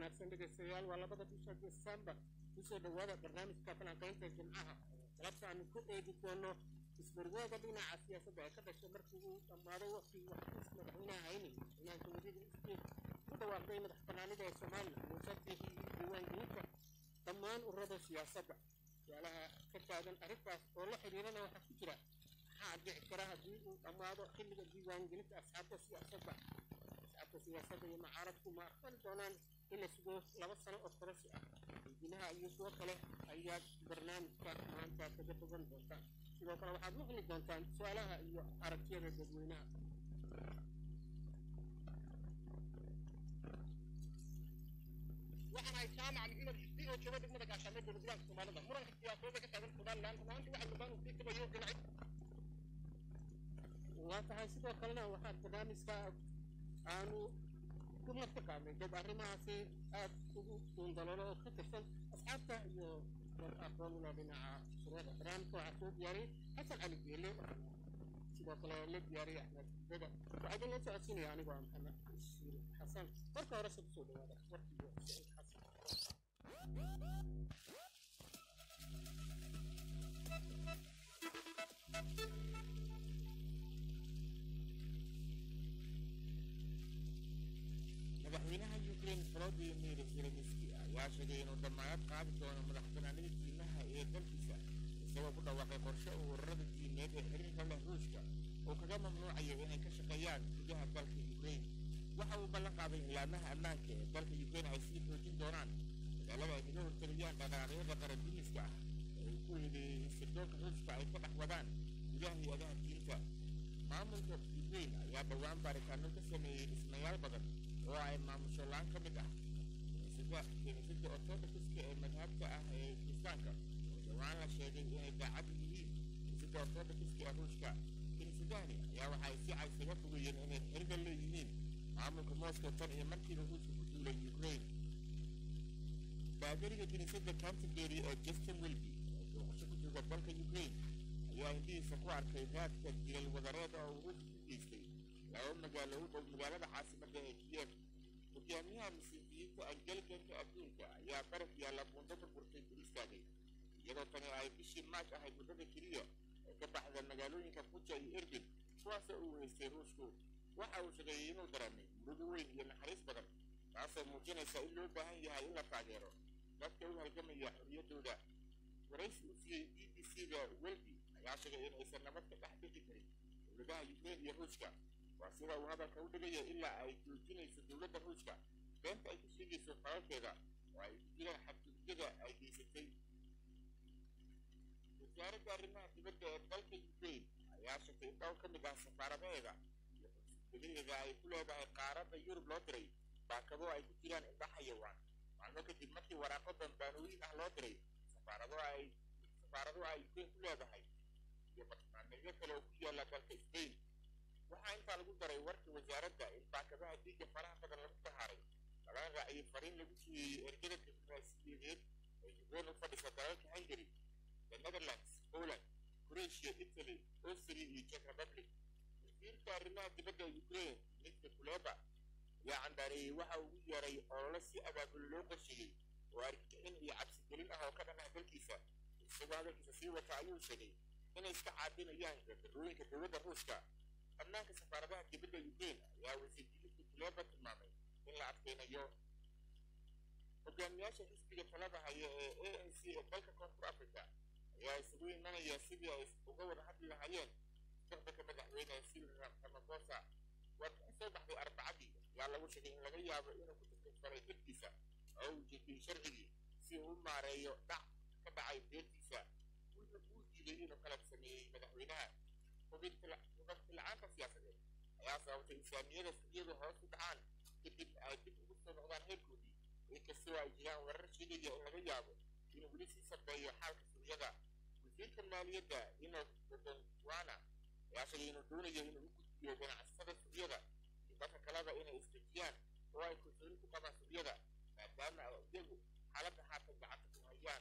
wanaagsan dhegaystayaal waa labada bisha desembar kusoo dhowaada barnaamijka falanqaynta jimcaha galabta aanu ku eegi doono isbarwaaga dhinaca siyaasadda ee ka dhashay markii uu dhammaaday waqtigii waxkiis madaxweynaha hayni madaxweynaha jamhuuriyadda isbiir ku dhawaaqday madax banaanida ee somalilan muusatihii diiwaangelinta dhammaan ururada siyaasadda su-aalaha ka taagan arrintaas oo la xidhiirana waxaa ku jira maxaa dhici kara haddii uu dhammaado xilliga diiwaangelinta asxaabta siyaasadda asxaabta siyaasadda iyo mucaaradku ma aqbali doonaan in la sugo laba sano oo korasi ah weydiinaha iyo kuwo kale ayaad barnaamijka maanta kaga bogan doontaan sidoo kale waxaad maqli doontaan su-aalaha iyo aragtiyada dadweynaha waxaan ahay jaamac maxamed xisbi oo jooga degmada gaashaamee dowladgoboleedka soomaalida muranka siyaasadeeda ka taagan somalilan runaantii waxa gabaan uu sii kabayo dhinacyo waa tahay sidoo kalena waxaa barnaamijka aanu ku marka qaadnay dad arrimahaasi aad ugu duundaloolo oo ka tirsan asxaabta iyo dad aqoon ula dhinaca suruuda barnaamijka waxaa soo diyaariyey xasan cali geele sidoo kale la diyaariyey axmed beda waxaa idin la socodsiinaya anigoo ah maxamed ishiir xasan marka hore se kusoo dhawaada warkiiyo saciid xasan madaxweynaha ukraine volodymyr zelenski ayaa sheegay inuu damaanad qaadi doono madaxbanaanida diimaha ee dalkiisa isagoo ku dhawaaqay qorshe uu ururada diimeed ee xiriirka leh ruushka uu kaga mamnuucayo inay ka shaqeeyaan gudaha dalka ukraine waxa uu ballan qaaday ilaamaha ammaanka ee dalka ukraine ay sii xoojin doonaan magaalada ay kaga hortegayaan dhaqaaqyada qarandiimiska ah ee uu ku eedeeyey sirdoonka ruushka ay ka dhex wadaan gudaha hay-adaha diinta maamulka ukraine ayaa dhowaan baaritaano ka sameeyey dhismayaal badan oo ay maamusho laan ka mid ah kiniisadda ortodokska ee madhabta ah ee kiristaanka oo dhowaan la sheegay inay daacad yihiin kiniisadda ortodokska ee ruushka kiniisadahani ayaa waxay si caysaga fogeeyeen inay xiriga leeyihiin maamulka moscow tan iyo markiiba ruushka ku duulay ukraine baadariga kiniisadda canterbury ee justin wilby oo booqasho ku jooga dalka ukraine ayaa hindihiisa ku arkay raadka dilal wadareed oo uu ruushka ku geystay laba magaalo u dhow magaalada caasimadda ee kiyev hogaamiyaha masiixiyiinta angelikanka adduunka ayaa baraf yaalla buundo burburtay ku istaagay iyadoo tani ay bishii maaj ahayd muddada keliya ee ka baxda magaalooyinka buja iyo erbil kuwaasoo uu haystay ruushku waxa uu sheegeeyey inuu dareemay murugo weyn iyo naxariis badan taasoo muujinaysa in loo baahan yahay in la taageero dadka u halgamaya xorriyaddooda waraysi uu siiyey b b c da welby ayaa sheegay in aysan nabad ka dhex bixi karin dowladaha ukraine iyo ruushka waa sida uu hadalka u dhigaya ilaa ay joojinayso dowladda ruushka beenta ay ku sheegayso falalkeeda oo ay ku jiraan xadgudubyada ay geysatay wasaaradda arrimaha dibadda ee dalka ukraine ayaa sheegtay in dhowr ka mid ah safaaradaheeda iyo xusuusbadaheeda ay ku leedahay qaaradda yurub loo diray baakado ay ku jiraan indha xayawaan maalmo kadib markii waraaqo dambaanooyin ah loo diray safaarado ay safaarado ay ukraine ku leedahay iyo bartilmaameedyo kale oo ku yaalla dalka spain waxaa intaa lagu daray warka wasaaradda in baakadaha dhiigga faraha badan lagu sahaaray lagana raaciyey fariin lagu siiyey ergada diblomaasiyadeed ee ukraine u fadhisa dalalka hungary the netherlands poland croatia italy austria iyo czech republic wasiirka arrimaha dibadda ukraine dmitri kuleba ayaa candaareeyey waxa uu ugu yeeray olole si abaabul loo qorsheeyey oo argixin iyo cabsi gelin ah oo ka dhan ah dalkiisa isagoo hadalkiisa sii wata ayuu sheegay inay iska caabinayaan gardarooyinka dowladda ruushka ammaanka safaaradaha dibadda ukraine ayaa wasiir dibadda kuleba tilmaamay in la adkaynayo hogaamiyaasha xisbiga talada haya ee a n c ee dalka koonfur africa ayaa isugu imanaya sidii ay uga wada hadli lahaayeen mustaqbalka madaxweyne cyril ramaphosa warbixin soo baxday arbacadii ayaa lagu sheegay in laga yaabo inuu ku taklifaray xilkiisa oo uu jebiyey sharcigii si uu u maareeyo dhac ka dhacay beertiisa wuxuu uu diiday inuu qalab sameeyey madaxweynaha hubinti-la-aanta siyaasadeed ayaa sababtay islaamiyada suuqyadu hoos u dhacaan kadib ay dib ugu soo noqdaan heerkoodii inkastoo ay jiraan warar sheegaya in laga yaabo inuu weli sii sarbeeyo xaalka suuqyada wasiirka maaliyadda inof dodonwana ayaa sheegay inuu doonayo inuu u gudbiyo ganacsatada suuqyada iyo dadka kaleba inay isdejiyaan oo ay kalsooni ku qabaan suuqyada maadaama ay iyagu xaaladda haatan gacanta ku hayaan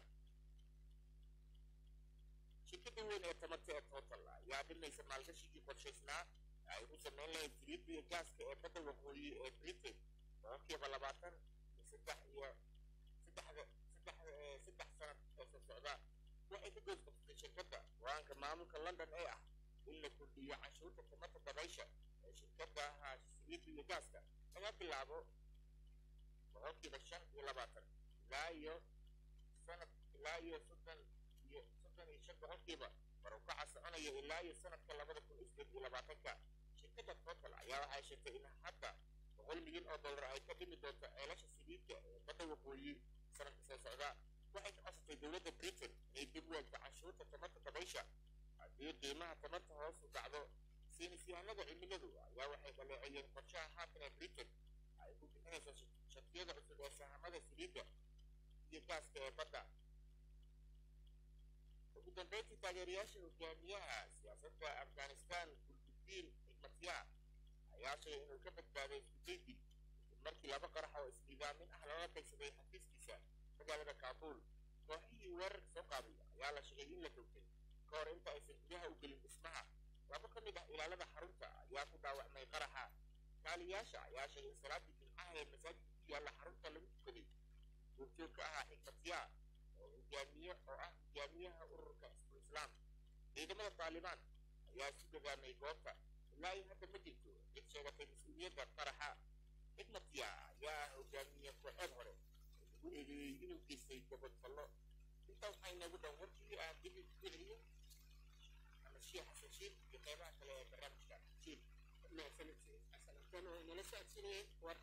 shirkada weyn ee tamarta ee total ayaa dhimaysa maalgashigii qorshaysnaa ay ku samayn lahayd saliidda iyo gaaska ee badda waqooyi ee britain boqolkiiba labaatan saddex iyo saddexda saddex eh, saddex sanad oo soo socda waxay ka goos qabsatay shirkadda go-aanka maamulka london ee ah in la kordhiyo canshuurta tamarta dabaysha ee shirkadaha saliidda iyo gaaska laga bilaabo boqolkiiba shan iyo labaatan ilaa iyo sanad ilaa iyo soddon iyo soddon iyo shan boqolkiiba war uu kaca soconaya ilaa iyo sanadka labada kun iyo sideed iyo labaatanka shirkadda total ayaa waxay sheegtay in hadda boqol milyan oo dollar ay ka dhimi doonto ceelasha saliidda ee badda waqooyi sanadka soo socda waxay ka codsatay dowladda britain inay dib u eegto canshuurta tamarta dabaysha haddii qiimaha tamarta hoos u dhacdo saynisyahanada cimiladu ayaa waxay dhaleeceeyeen qorshaha haatan ee britain ay ku bixinayso shatiyada cusub ee sahamada saliidda iyo gaaska ee badda ugu dambeyntii taageerayaasha hogaamiyaha siyaasadda afghanistan gulbudiin xikmatiyah ayaa sheegay inuu ka badbaaday iskudaydii kadib markii laba qarax oo isnidaamin ah lala beegsaday xafiiskiisa magaalada kaabuul kooxihii weerarka soo qaaday ayaa la sheegay in la togtay ka hor inta aysan gudaha u gelin dhismaha laba ka mid ah ilaalada xarunta ayaa ku dhaawacmay qaraxa kaaliyaasha ayaa sheegay in salaadii jimcaha ee masaajidka ku yaalla xarunta lagu tukaday goobjoog ka ahaa xikmatiyaa oo hogaamiye oo ah hogaamiyaha ururka isbul islaam ciidamada taalibaan ayaa isu dagaamay goobta ilaa iyo hadda ma jirto cid sheegatay mas-uuliyadda qaraxa xikmatiya ayaa ah hogaamiye kooxeed hore oo lagu eedeeyey inuu geystay gabadfallo intaa waxaa inoogu dhan warkii aan dib u celiyo ama shiikh xasan shiil iyo qeybaha kale ee barnaamijka shiil mahadsanid xasan antoon oo inala socodsiinayay war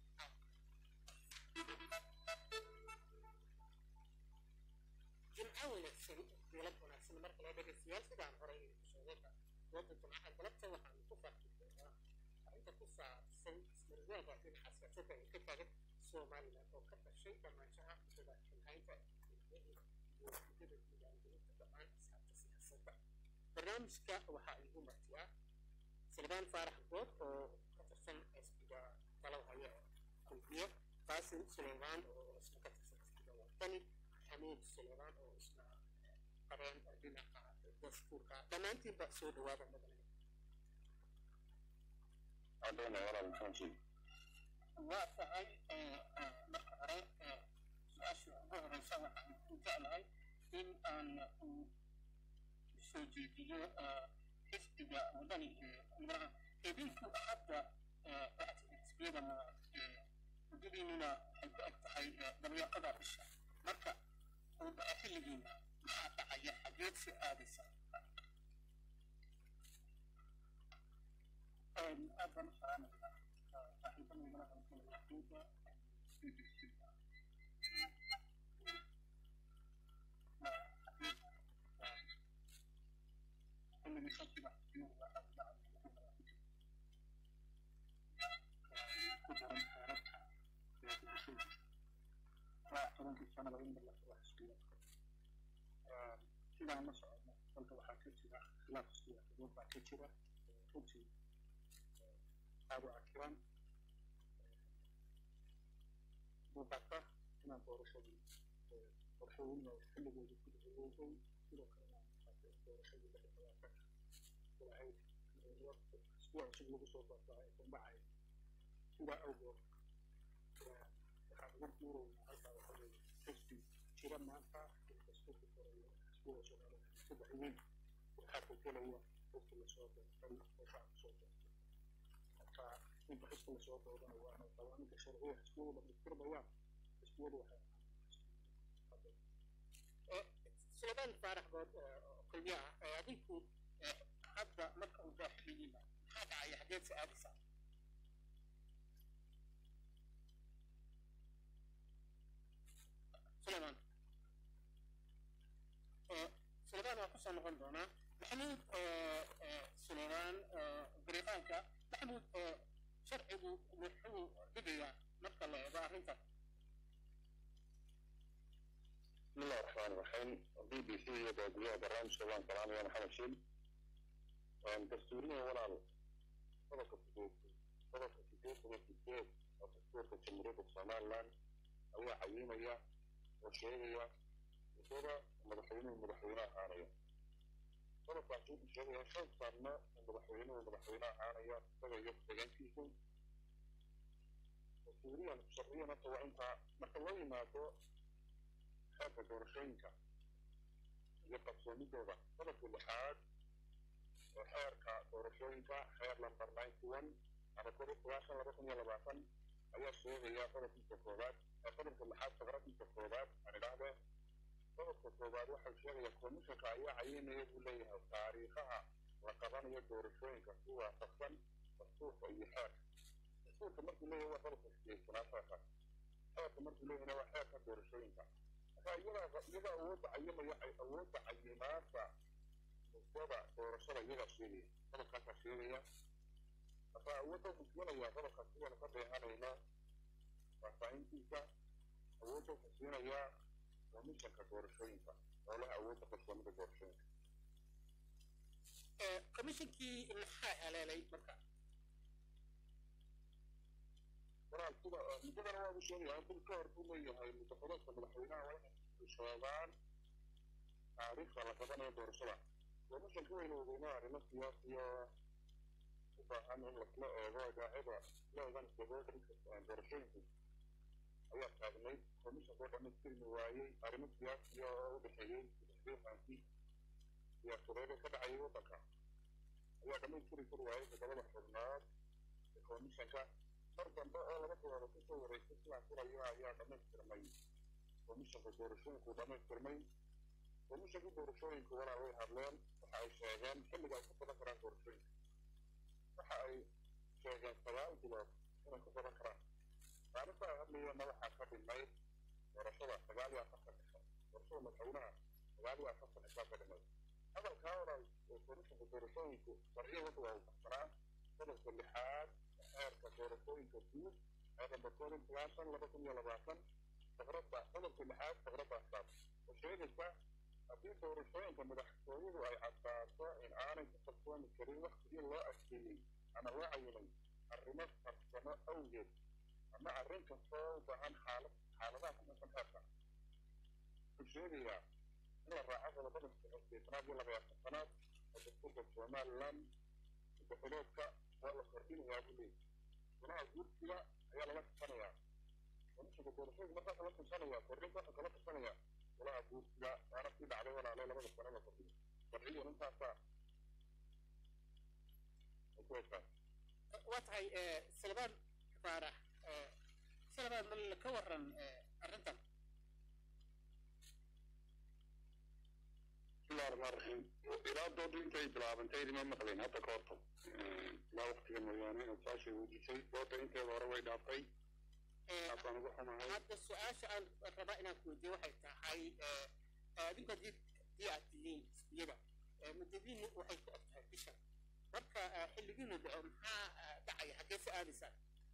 jimco wanaagsan dowlad wanaagsan marka loo dhegeystayaal sidaan horey idinku sheegayba dooda jimcaha galabta waxaanu ku faaqi doonaa arrinta ku saabsan ismarwaaga dhinaca siyaasadda ee ka taagan somaliland oo ka dhashay dhamaanshaha muddada xilhaynta iyo muddada diiwaangelinta dhammaan asxaabta siyaasadda barnaamijka waxaa igu martiyaa silbaan faarax good oo ka tirsan xisbiga talo haya kulmiye qaasim suleymaan oo isna ka tirsan xisbiga wadani xamiid suleymaan oo isna qareen dhinaca dastuurka dhammaantiinba soo dhawaada madalaya adona walaal maxaan shiil waa tahay marka hore su-aasha ugu horeysa waxaan ku jeclahay in aan soo jeediyo xisbiga wadani maraha idinku hadda xisbiyadana muddadiinuna waxay ku eg tahay dabeeqada bisha marka uu dhaco xilligiina maxaa dhacaya xageed si aadaysa aad baan u salaamayaa saaxiibadayda halkalaxduuda xilligii sabtiga xisbiyadu waxaa ku dhacay ku daran xeerarka ee bulshada waa tobankii sanada in la furo xisbiya sidaan la socodno dalka waxaa ka jira khilaaf siyaasadeed baa ka jira runtii aad u cakiran muuqata inaan doorashadii qorshooyin oo xilligooda ku dhexeeyey sidoo kalena doorashadii lix iyo labaatanka ilaahay isbuuc cusub lagu soo barbaa ee kundhacaya sidaa awgeed waxaan uga guuraynaa halkaa waxa weeye xisbi jira maanta dastuurka koreeya xisbiga soomaalida saddex weyn waxaa bedelaya xisbi lasoo doortay oo shacabka soo doortay marka inta xisbi lasoo doorana waana qawaaniinka sharciya xisbiyadu dhamaystirmayaan xisbiyadu waxay suleymaan faarax good kulmiya ah adinku hadda marka uu daaxiliyiina maxaa dhacaya xageed si aadaysaa suleymaan suleymaan waa kusoo noqon doonaa maxamuud suleymaan gariiqaanka maxamuud sharcigu wuxuu dhigayaa marka la eego arrintan بسم الله الرحمن الرحيم بي بي سي يدعو برنامج شبان كلام يا محمد شيل دستوريا ولا طبقة الدستور طبقة الدستور طبقة الدستور الدستور في جمهورية الصومال أو عينية وشيئية وصورة مدحوين ومدحوين عانية طبقة عشان الشيئية شوف صارنا مدحوين ومدحوين عانية طبقة يبقى فيكم dastuuriyan sharciyan horta waa intaa marka loo yimaado xeerka doorashooyinka iyo qabsoomidooda qodobka lixaad oo xeerka doorashooyinka xeer lambar ninety one ama koob iyo sagaashan laba kun iyo labaatan ayaa sheegaya qodobkiisa koowaad ee qodobka lixaad faqradiisa koowaad aan idhaahdee qodobka koowaad waxau sheegaya komishanka ayaa cayinaya buu leeyahay taariikhaha la qabanayo doorashooyinka si waafaqsan dastuurka iyo xeerka dastuurka markuu leeyahay waa qodobka sideesanaad xeerka xeerka markuu leeyahayna waa xeerka doorashooyinka marka iyadaa iyaga awoodda cayimaya awoodda cayimaada muddada doorashada iyagaa sheegaya qodobkaasaa sheegaya marka awoodda musinaya qodobka sidaynu ka beehanayno faahfaahintiisa awoodda kusiinaya komishanka doorashooyinka oo leh awoodda qarsoomida doorashooyinka komishinkii maxaa haleelay marka walaal sida muddadana waa u sheegaya bil ka hor buu leeyahay muddaxuleedka madaxweynaha waa inay sheegaan taariikhda la qabanayo doorashada komishanka wayna ogeynaa arrimo siyaasiyo u baahan in lasla eego idaacada leegan stakeholderska doorashooyinku ayaa taagnayd komishanka oo dhamaystirmi waayey arrimo siyaasiya oo u dhexeeyey isdhexdeefaanki siyaasadeed ee ka dhacayay waddanka ayaa dhamaystiri kari waayey toddobada xubnood ee komishanka mar dambe oo laba bilood kusoo wareegtay sidaan furayo ayaa dhamaystirmay komishanka doorashooyinku dhamaystirmay komishanka doorashooyinku walaa way hadleen waxa ay sheegeen xilliga ay ku badan karaan doorashooyinka waxa ay sheegeen sagaal bilood inay ku badan karaan maalinta ay hadlayeenna waxaa ka dhimay doorashada sagaal iyo afartan cisho doorashada madaxweynaha sagaal iyo afartan cishaa ka dhimay hadalkaa oran ee komishanka doorashooyinku sharciya wadda waa u baxsanaa qodobka lixaad xeerka doorashooyinka guud ee number koob iyo sagaashan laba kun iyo labaatan faqradda qodobka lixaad faqradda asaab oo sheegaysa haddii doorashooyinka madaxtooyadu ay caddaato in aanay ku kalsoomi karin waktigii loo adkeeyey ama loo cayimay arrimo farsamo awgeed ama arrin kastoo u baahan xaalad xaaladaha ku xusan xeerka wuxuu sheegayaa in la raaco qodobada sideetanaad iyo laba iyo afartanaad oo dastuurka somaliland muddaxileedka waa la kordhinayaa buu leeyahy golaha guursiga ayaa lala tasanayaa komishanka doorashooyinka markaas la tashanaya kordhinta waxaa kala tashanaya golaha guursiga waana sii dhacday walaale labada sano la kordhiyo sharciyan intaasaa ay ku heshaan waa tahay salmaan faarax salmaan mal ka waran arrintan bismillahi raxmaan raxiim ilaa doodu intay bilaabantay idima maqleen hadda ka horto ilaa waqtiga mooyaane saashay weydiisay dooda inteeda hore way dhaaftay taasaan ugu xumahay hadda su-aasha aan rabaa inaan ku weydiiyo waxay tahay adinku haddii haddii aad tihiin xisbiyada muddadiinu waxay ku eg tahay bisha marka xilligiinu dhaco maxaa dhacaya xaggee se aadaysaan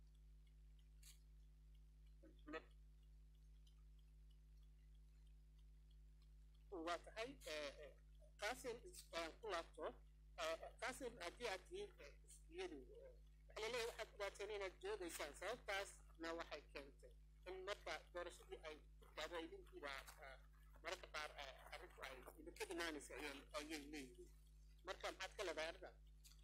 waa tahay kaasin aan ku laabto kaasin haddii aad tihiin xisbiyadu waxaa laleeyahay waxaad dhibaateen inaad joogaysaan sababtaasna waxay keentay in marka doorashadii ay dhacdo idinkiiba mararka qaar arrinku ay idinka dhimaanaysa ayay leeyihiin marka maxaad ka leedahay arrintaas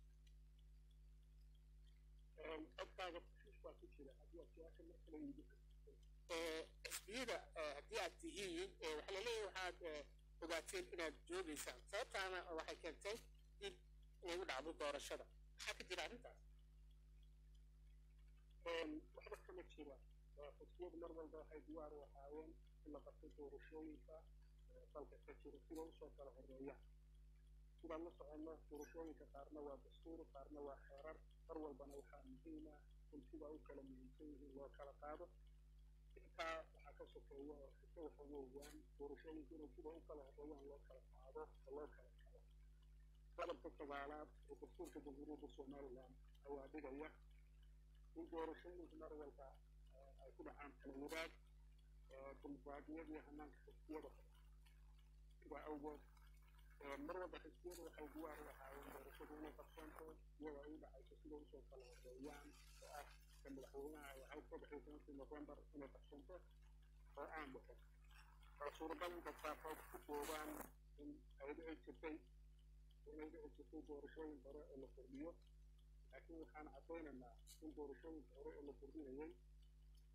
codkaaga kushiis baa ku jira haddii aad su-aasha mar kale yidi xisbiyada haddii aad tihiin waxaa laleeyahay waxaad ogaateen inaad joogaysaan sababtaana waxay keentay dib inay u dhacdo doorashada maxaa ka jira arrintaas waxba kama jira xisbiyadu mar walba waxay diyaar u ahaayeen in la qabto doorashooyinka dalka ka jira sida usoo kala horeeyaan sidaan la soconno doorashooyinka qaarna waa dastuur qaarna waa xeerar mar walbana waxaa muhiim ah in sida u kala muhiimsan yihiin loo kala qaado intaa waxaa ka sokeeya oo xise waxa weeyaan doorashooyinka inay sida u kala horeeyaan loo kala qaado oo loo kala qado qodobka sagaalaad ee dastuurka jamhuuriyadda somaliland ayaa dhigaya in doorashooyinku mar walba ay ku dhacaan kala wadaag dimuqraadiyad iyo hanaanka xisbiyada sidaa awgeed mar walba xisbiyadu waxay diyaar u ahaayeen doorashadu inay qabsanto iyadoo ay u dhacayso sida usoo kala horeeyaan oo ah ka madaxweynaha ay ahayd saddex iyo tobankii novembar inay qabsanto oo aan dhicin oo suuragal dadkaasood ku joobaan in ay dhici jirtay inay dhici jirtay doorashooyin hore oo la kordhiyo laakiin waxaan caddaynaynaa in doorashooyinka hore oo la kordhinayay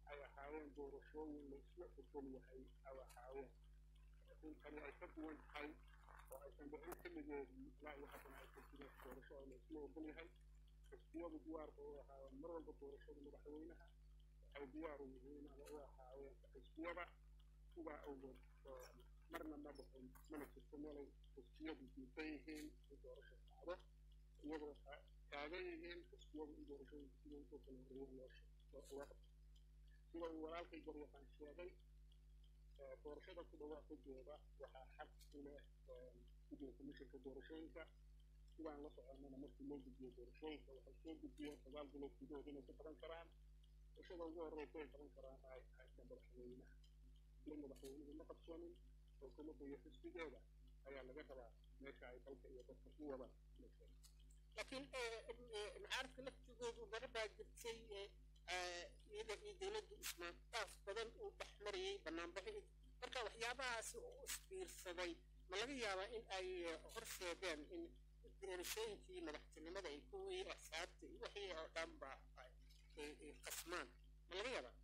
ay ahaayeen doorashooyin la isla ogol yahay ay ahaayeen laakiin tani ay ka duwan tahay oo aysan dhicin xilligeedii ilaa iyo haddana ay ka jireen doorasho oo la isla ogol yahay xisbiyadu diyaar bay u ahaayeen mar walba doorashada madaxweynaha waxay diyaar u yihiin ama u ahaayeen xisbiyada sidaa awgeed marna ma dhicin mana jirto meelay xisbiyadu diidan yihiin in doorasho dhacdo iyagoo taagan yihiin xisbiyadu in doorashooyinka sida usoo kala horreeyeen loo loo qabto sida uu walaalkay garyaqaan sheegay doorashada ku dhawaaqideeda waxaa xaq u leh guddiga komishanka doorashooyinka sidaan la soconnana markii loo gudbiyo doorashooyinka waxay soo gudbiyeen sagaal bilood gudahood inay ka qaban karaan doorashada ugu horreysa ay qaban karaan ay haysta madaxweynaha in madaxweynuhu ma qabsoonin xukuumadda iyo xisbigeeda ayaa laga rabaa meesha ay dalka iyo dadka ku wada laakiin mucaaradka laftigoodu mara baa jirtay iyada iyo dowladdu ismaantaaf badan uu dhex marayay banaanbaxi marka waxyaabahaasi oo isbiirsaday ma laga yaabaa in ay horseedeen in doorashooyinkii madaxtinimada ay kuwii axsaabta iyo wixii oo dhanba ay qasmaan ma laga yaabaa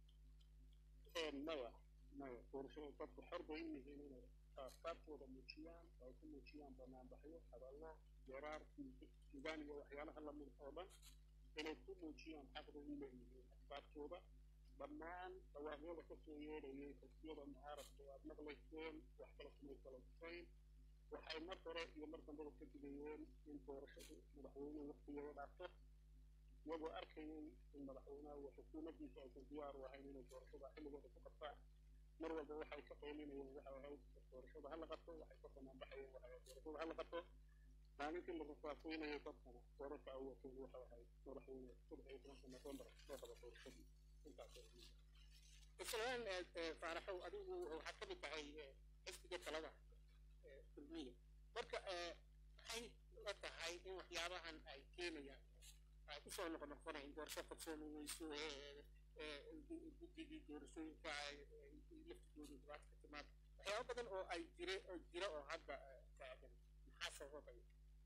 maya maya doorashada dadku xor bay u yihiin inay aasaabtooda muujiyaan oo ay ku muujiyaan banaanbaxyo hadallo jaraar sugaan iyo waxyaalaha lamid oo dhan inay ku muujiyaan xaqda u leeyihiin asbaabtooda dhammaan dhawaaqyada ka soo yeedhayay xisbiyada mucaaradka waad maqlayseen wax kale kumay kala dusayn waxay mar hore iyo mar dambaba ka digayeen in doorashadu madaxweynuhu waqtigeeda dhaafto iyagoo arkayay in madaxweynaha iyo xukuumaddiisa aysan diyaar u ahayn inay doorashada xilligooda ku qabtaan mar walba waxay ka qaylinayeen waxay ahayd doorashada hala qabto waxay ka banaanbaxayeen waxay ahayd doorashada hala qabto maalintii la rasaasaynayo dadkana doorasha ay wateen waxay ahayd madaxweyne saddex iyo tobanka novembar soo qaba doorashadii intaas islaan faaraxow adigu waxaad ka mid tahay xisbiga talada kulmiya marka maxay la tahay in waxyaabahan ay keenayaan ay kusoo noqonoqonaya in doorasho qabsoomi weyso guddigii doorashooyinka ay laftigooda dhibaata ka timaad waxyaaba badan oo ay jire oo jira oo hadda taagan maxaa sababaya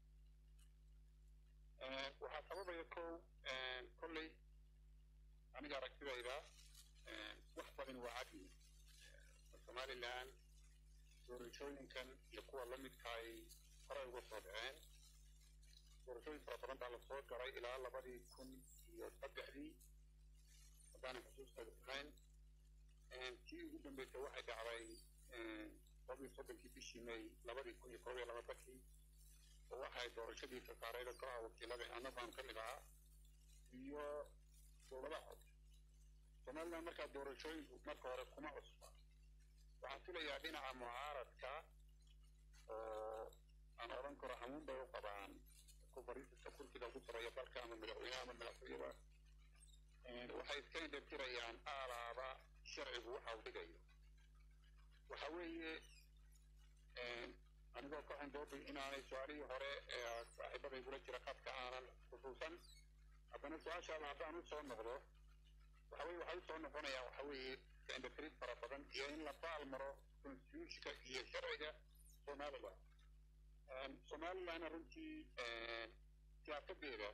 waxaa sababaya kow kolley aniga aragtidayda wax badan waa cadyi somalilan doorashooyinkan iyo kuwa la midka ay horay uga soo dhaceen doorashooyin fara badan baa lasoo galay ilaa labadii kun iyo saddexdii haddaanan xusuusteeda ahayn tii ugu dambeysay waxay dhacday todob iyo soddonkii bishii may labadii kun iyo koob iyo labaatankii oo waxay doorashadii sasaareyda golaha wakiilada annabaan ka mid ahaa iyo dowladaha cod somaliland markaa doorashooyinku marka hore kuma cusba waxaan filayaa dhinaca mucaaradka oo aan odhan karo hamuun bay u qabaan kubarista kursiga ugu sarreeya dalka ama madaxweynaha ama madaxtooyada waxay iska indhatirayaan aalaaba sharcigu waxa uu dhigayo waxa weeye anigoo ka xundoobay inaanay su-aalihii hore ee saaxiibada igula jira qadka aanan xusuusan haddana su-aashaada haddaan usoo noqdo waxa weye waxay usoo noqonayaan waxa weeye iska indhatirid fara badan iyo in la baal maro constitutionka iyo sharciga somaliland somalilandna runtii siyaasadeeda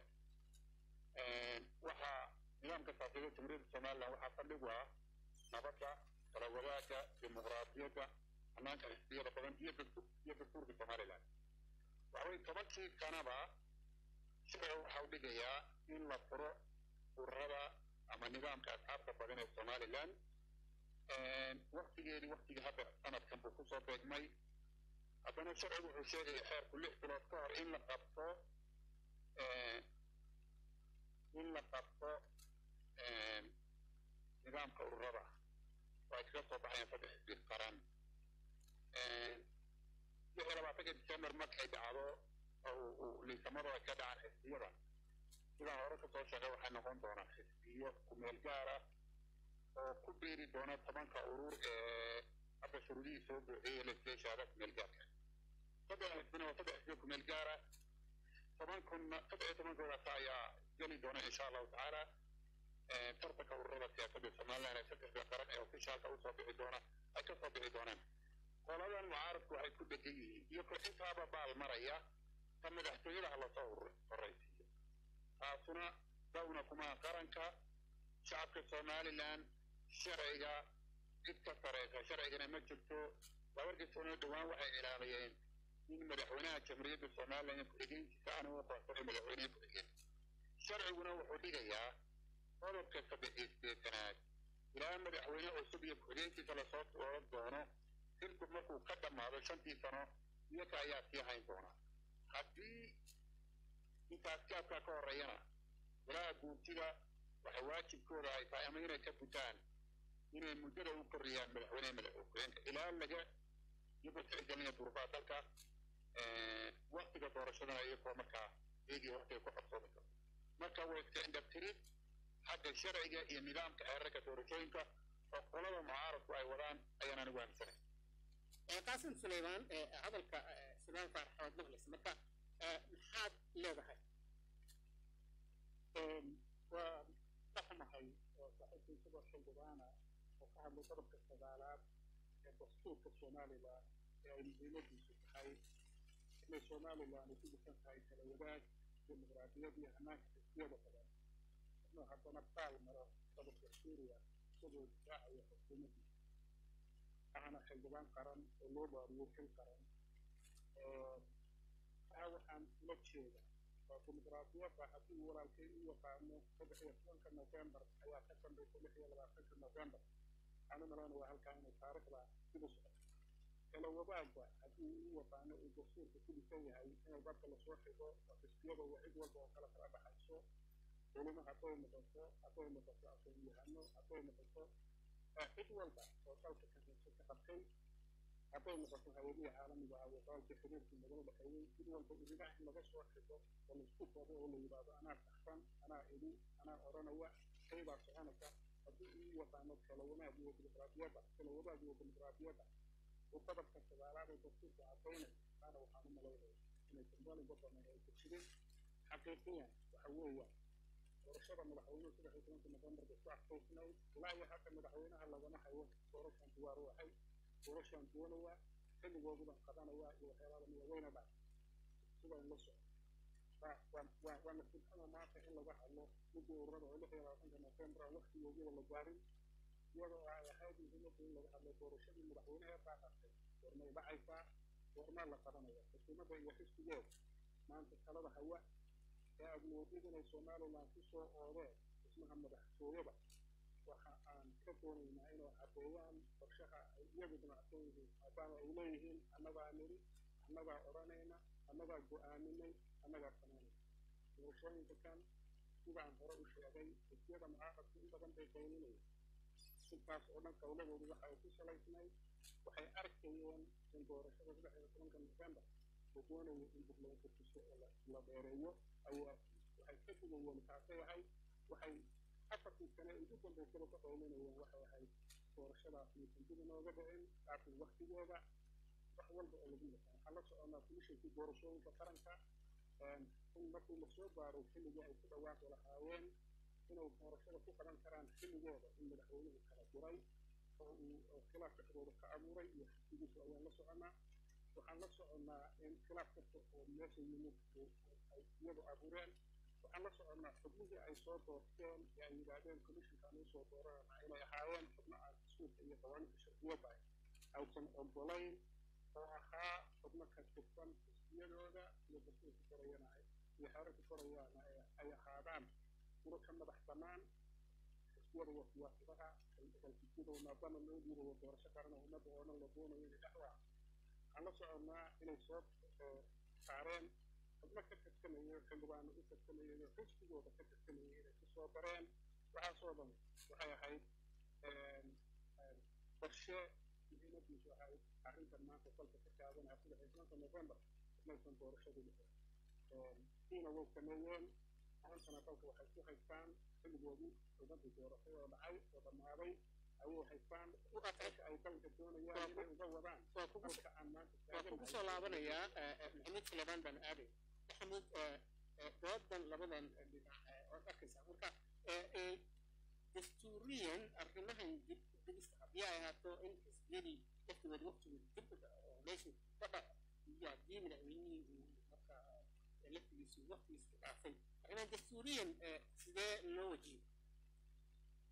waxaa nidaamka siyaasadeed jamhuuriyadda somaliland waxaa saldhig u ah nabadda kala wadaagga dimuqraadiyadda hanaanka xisbiyada badan iyo iyo dastuurka somaliland waxa weye tobankii sanaba sharciga waxa u dhigayaa in la furo ururada ama nidaamka asxaabta badan ee somaliland waktigeedii waktigii hadda sanadkan buu kusoo beegmay haddana sharcigu wuxuu sheegaya xeerku lix bilood ka hor in la qabto in la qabto nidaamka ururada oo ay kaga soo baxayaan saddex xisbi qaran lix iyo labaatanka december markay dhacdo liisamadu ay ka dhacaan xisbiyada sidaan hore kasoo sheegay waxay noqon doonaan xisbiyo kumeel gaara oo ku biiri doona tobanka urur ee hadda shuruudihii soo buuxiyey legislationada kumeel gaarka saddex xisbina waa saddex xisbiyo kumeel gaara toban kunna saddex iyo tobankoodaas ayaa geli doona insha allahu tacaala tartanka ururada siyaasadda somaliland ee saddexda qaran ee ofishaalka usoo bixi doona ay kasoo bixi doonaan qoladan mucaaradku waxay ku dhegan yihiin iyo ko intaaba baal maraya ta madaxtooyada ha lasoo horraysiiyo taasuna dawna kuma qaranka shacabka somalilan sharciga cid ka sareysa sharcigana ma jirto labarkiisuna dhowaan waxay ilaaliyeen in madaxweynaha jamhuuriyadda somalilan ku-xigeenkiisa aanu u qoonsanay madaxweynaha ku-xigeen sharciguna wuxuu dhigayaa qodobka saddex iyo sideetanaad ilaa madaxweyne cusub iyo ku-xigeenkiisa lasoo dooran doono xilku markuu ka dhammaado shantii sano iyaga ayaa sii hayn doona haddii intaas gaabkaa ka horreeyana golaha guurtida waxay waajibkooda ay tahay ama inay ka gutaan inay muddada u korriyaan madaxweyneha madaxweyeenka ilaa laga iyagoo tixgelinaya duruufaha dalka waktiga doorashadana iyagoo markaa eegii waktiga ku qabsoomi karto marka waa iska indhabtirid xagga sharciga iyo nidaamka xeerarka doorashooyinka oo qolada mucaaradku ay wadaan ayaan anigu aaminsanay qaasim suleymaan hadalka suleymaan faarax waad maqlaysa marka maxaad leedahay waa dhaqmahay oo saaxiibka isagoo xildhibaana oo ka hadlay qodobka sagaalaad ee dastuurka somalilan ee ay muhiimadiisu tahay inay somalilan ay ku dhisan tahay kala wadaag dimuqraadiyad iyo hanaanka xisbiyada badan inuu haddana baal maro qodobka suuriya isagoo difaacayo xukuumaddiisa ahna xildhibaan qaran oo loo baariyo xil qaran taa waxaan ula jeeda waa dimuqraadiyadda haddii walaalkay u yaqaano saddex iyo tobanka novembar ayaa ka dambaysa lix iyo labaatanka novembar waxaan u malaynaya waa halkaa inay taariikhda sida socoto kala wadaagba haddii u yaqaano uu dastuurka ku dhisan yahay inay dadka lasoo xigo oo xisbiyada iyo cid walba oo kala kala dhaxayso culimo hadday noqoto hadday noqoto aqoon-yahano hadday noqoto cid walba oo dalka ka ka qabtay hadday noqoto hay-adihii caalamiga ah waqaalkii xiriirkii nagala dhexeeyey mid walba idigaha in laga soo xigo oo laisku koobo oo la yidhaahdo anaa saxsan anaa idi anaa odhanaya kaybaa soconaysa haddii uu yaqaano kala wanaag iyo dimuqraadiyadda kala wadaag iyo dimuqraadiyadda uu qodobka sagaalaad ee dastuurka caddaynay taana waxaan u malaynaya inay dambalinba badan ay ku jirin xaqiiqiyan waxa weeyaan doorashada madaxweynuhu saddex iyo tobanka novembar bay ku adkaysnayd ilaa iyo hadda madaxweynaha lagama hayo doorashan diyaar u ahay doorashaan doonaya xilligooduban qabanaya iyo waxyaalaha midaweyne dhac sidan la soco waa nasiibxada maanta in laga hadlo midii ururada oo lix iyo labaatanka novembar waktigoodida la gaarin iyadoo ay ahayd muhiimadda in laga hadlo doorashadii madaxweynaha baa qabtay goormay dhacaysaa goormaa la qabanaya xukuumadda iyo xisbigeeda maanta talada hawa ee aad moodid inay somalilan ku soo oodeen dhismaha madaxtooyada waxa aan ka doonaynaa inay caddeeyaan qorshaha ay iyagu damacsan yihiin maadaama ay leeyihiin annagaa nidhi annagaa odhanayna annagaa go'aaminay annagaa samaynayna doorashooyinka kan sidaan hore u sheegay xisbiyada mucaaradku in badan bay qaylinayeen intaas oo dhan qowladoodu waxa ay ku salaysnayd waxay arkayeen in doorashada saddex iyo tobanka novembar la doonayo in dib loo kurtiso oo la dheereeyo ayaa waxay ka digayeen taasay ahayd waxay afartii sane ugu dambaysaba ka qaylinayeen waxay ahayd doorashadaas maysan dib inooga dhicin laakiin waktigeeda wax walba oo lagu yaqaan waxaan la soconaa komishinkii doorashooyinka qaranka in markii lasoo gaaray xilligii ay ku dhawaaqi lahaayeen inay doorashada ku qaban karaan xilligeeda in madaxweynuhu kala diray oo uu khilaaf dhexdooda ka abuuray iyo xisbigiisu ayaan la soconnaa waxaan la soconnaa in khilaaf kasta oo meesha yimid ay iyadu abuureen waxaan la soconnaa xubnihii ay soo doorteen ee ay yidhaahdeen commissionkaan uu soo dooranana inay ahaayeen xubno aan dastuurka iyo qawaaniinta sharciyadda aysan ogolayn oo ahaa xubno ka tirsan xisbiyadooda iyo dastuurka korayana iyo xeerarka korayaana ay ahaadaan kuro ka madax bannaan xisbiyada iyo siyaasadaha xisbiyada maadaama loo diidayo doorasho qaran oo ummadda oo dhan la doonayo inay dhex waa waxaan la soconnaa inay soo saareen xubno ka tirsanaya xildhibaano u tirsanaya iyo xisbigooda ka tirsanaya inay ku soo dareen waxaasoo dhan waxay ahayd qorshe muhiimadiisu ahayd arrintan maanta dalka ka taaganaa saddex iyo tobanka novembar maysan doorashadu dhicin siina way sameeyeen maantana dalka waxay ku haystaan xilligoodii xumadii doorashada oo dhacay oo dhammaaday ayay haystaan meesha ay dalka doonayaan inay uga wadaan dalka aan maanta waa kugu soo laabanayaa maxamuud suleymaan baan aaday maxamuud doodan labadan dhinac ood arkaysaa marka dastuuriyan arrimahan dibista haddii ay ahaato in xisbiyadii waqtigood waqtigood dib meeshu fadha iyo haddii madaxweynihii uu marka laftigiisu waqtigiisu dhaafay arrimahan dastuuriyan sidee loo wajiyo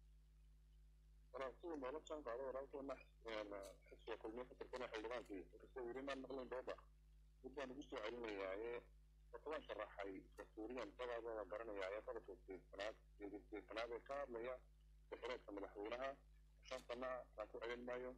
anaa sidii noola jaan qaado walaalkeena xisbiga kulmiye ka tirtana xildhibaankii inkastoo weli maan maqlayn dooda mid baan ugu soo celinayaaye horta waan sharaxay dastuuriyan dadaada waa garanayaaye qodobka sideedtanaad sideedtanaad ee ka hadlaya daxireedka madaxweynaha shan sana kaan ku celin maayo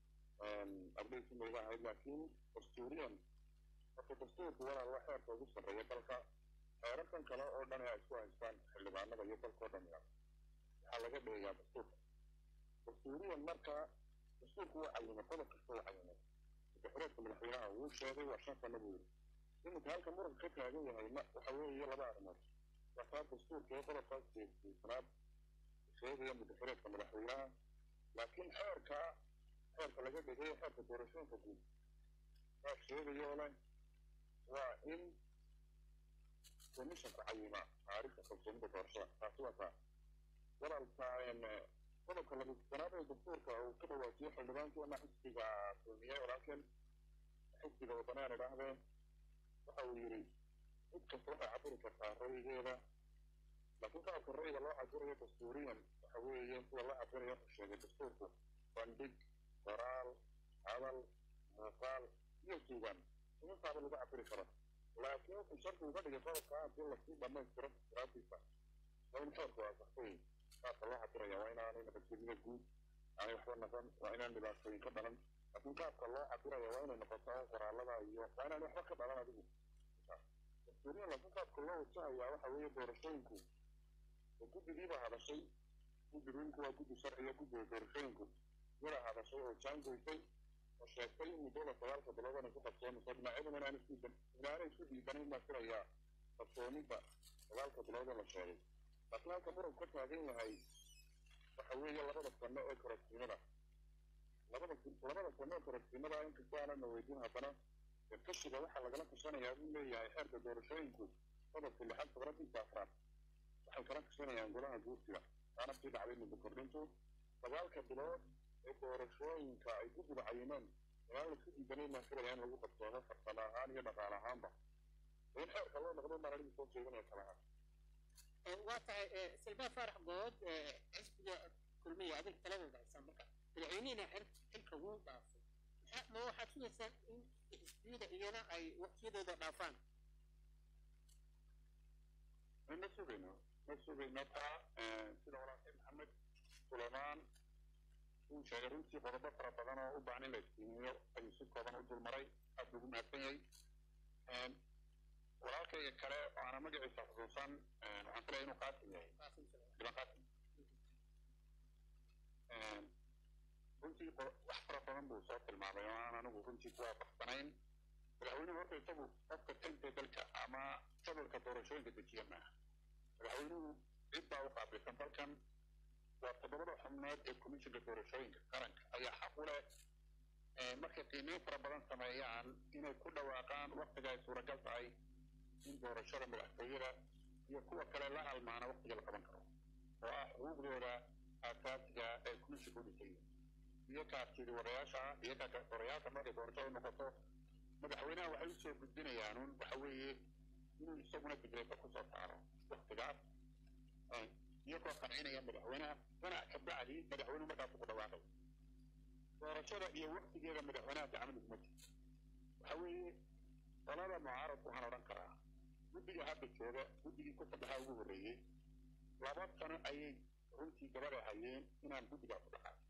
ardaysi mayga ahayd laakiin dastuuriyan horta dastuurku walaal waa xeerka ugu sarreeya dalka xeerarkan kale oo dhan ee ay isku haystaan xildhibaanada iyo dalka oo dhan waxaa laga dheeyaa dastuurka dastuuriyan marka dastuurku waa cayimay qodob kasta waa cayimay daxireedka madaxweynaha wuu sheegay waa shan sana buu yidhi iminka halka muranka ka taagan yahay waxa weeye laba arrimood waa taa dastuurka ee qodobkaas sideedanaad sheegaya mudaxireedka madaxweynaha laakiin xeerka xeerka laga dhigay xeerka doorashooyinka guud waa sheegayoo leh waa in commissionku cayimaa taariikhda kalsoonida doorashada taasi waa taa walaalka qodobka labisanaad ee dastuurka uu ka dhawaajiyo xildhibaankeena xisbiga kulmiye walaalkeen xisbiga waddanaan idhaahdee waxa uu yidhi cid kasta waxay cabiri kartaa ra'yigeeda laakiin qaabka ra'yiga loo cabirayo dastuuriyan waxa weeye sida loo cabirayo wuxuu sheegay dastuurku bandhig qoraal hadal muuqaal iyo suugan intaaba lagu cabiri karo laakiin wuxuu shardi uga dhigay qodobka haddii lasii dhammaystiro istiraatiisa waa in xeerku waasaxsay qaabka loo cabiraya waa inaanay nabadgelyada guud aanay waxba noqon waa inaan dhibaatooyin ka dhalan laakiin qaabka loo cabiraya waa inay noqoto qoraalada iyo waa inaan waxba ka dhalan adigu dastuuriyan laakiin qaabka loo wajahayaa waxa weeye doorashooyinku guddigiiba hadashay guddiginku waa guddi sharciga guddiga doorashooyinku yada hadashay oo jaangoysay oo sheegtay in muddada sagaalka bilood inay ku qabsoonayso dhinacyaduna inaan isku inaanay isku diidanayn baa filayaa qabsoonida sagaalka bilood ee la sheegay laakiin halka muranku ka taagan yahay waxa weeye labada sano ee kororsiimada labada labada sano ee kororsiimada inkastoo aanan na weydiin haddana kashiga waxaa lagala tashanayaa buu leeyahay xeerka doorashooyinku qodobka lixaad sabradinta afraad waxay kala tashanayaan golaha guursiga waana sii dhacday muddo kordhintu sagaalka bilood ee doorashooyinka ay ku guda cayimeen inaan laisku diidanayn baan filaya in lagu qabsoomo farsamo ahaan iyo dhaqaale ahaanba in xeerka loo noqdo baan anigu soo jeedinaya kalaha waa tahay silbaa faarax good xisbiga kulmiya adiga taladooda haysaa marka madaxweynihina xilka wuu dhaafay ma waxaad sugaysaa in xisbiyada iyana ay waqtiyadooda dhaafaan ma sugayno ma sugayno taa sida walaalkay maxamed sulaymaan uu sheegay runtii qodobo fara badan oo u baahan in la iftiimiyo ayuu si kooban u dulmaray aad ugu mahadsan yahay walaalkayga kale oo aana magaciisa xusuusan waxaan filaya inuu qaasim yahay dhiban qaasim runtii wax fara badan buu soo tilmaamay oo aan anigu runtii ku waafaqsanayn madaxweynuhu horta isagu qofka tanta dalka ama jadwalka doorashooyinka dejiya maaha madaxweynuhu cid baa u qaabilsan dalkan waa toddobada xubnood ee komishinka doorashooyinka qaranka ayaa xaq u leh markay qiimeyn fara badan sameeyaan inay ku dhawaaqaan waktiga ay suuragal tahay in doorashada madaxtooyada iyo kuwa kale la halmaana waktiga la qaban karo oo ah xuquuqdooda aasaasiga ee komishinka u dhisay iyo kaartidi warayaasha iyo warayaasha markay doorashada noqoto madaxweynaha waxay usoo gudbinayaan un waxa weeye inuu isaguna digreeta kusoo saaro waktigaas iyagoo qancinaya madaxweynaha ganac ka bacdi madaxweynuhu markaas ku dhawaaqay doorashada iyo waktigeeda madaxweynaha gacmada kuma jirto waxa weeye qolada mucaaradku waxaan odhan karaa guddiga hadda jooga guddigii ku saddexaa ugu horreeyey laba sano ayay runtii gabada hayeen inaan guddigaa ku dhacay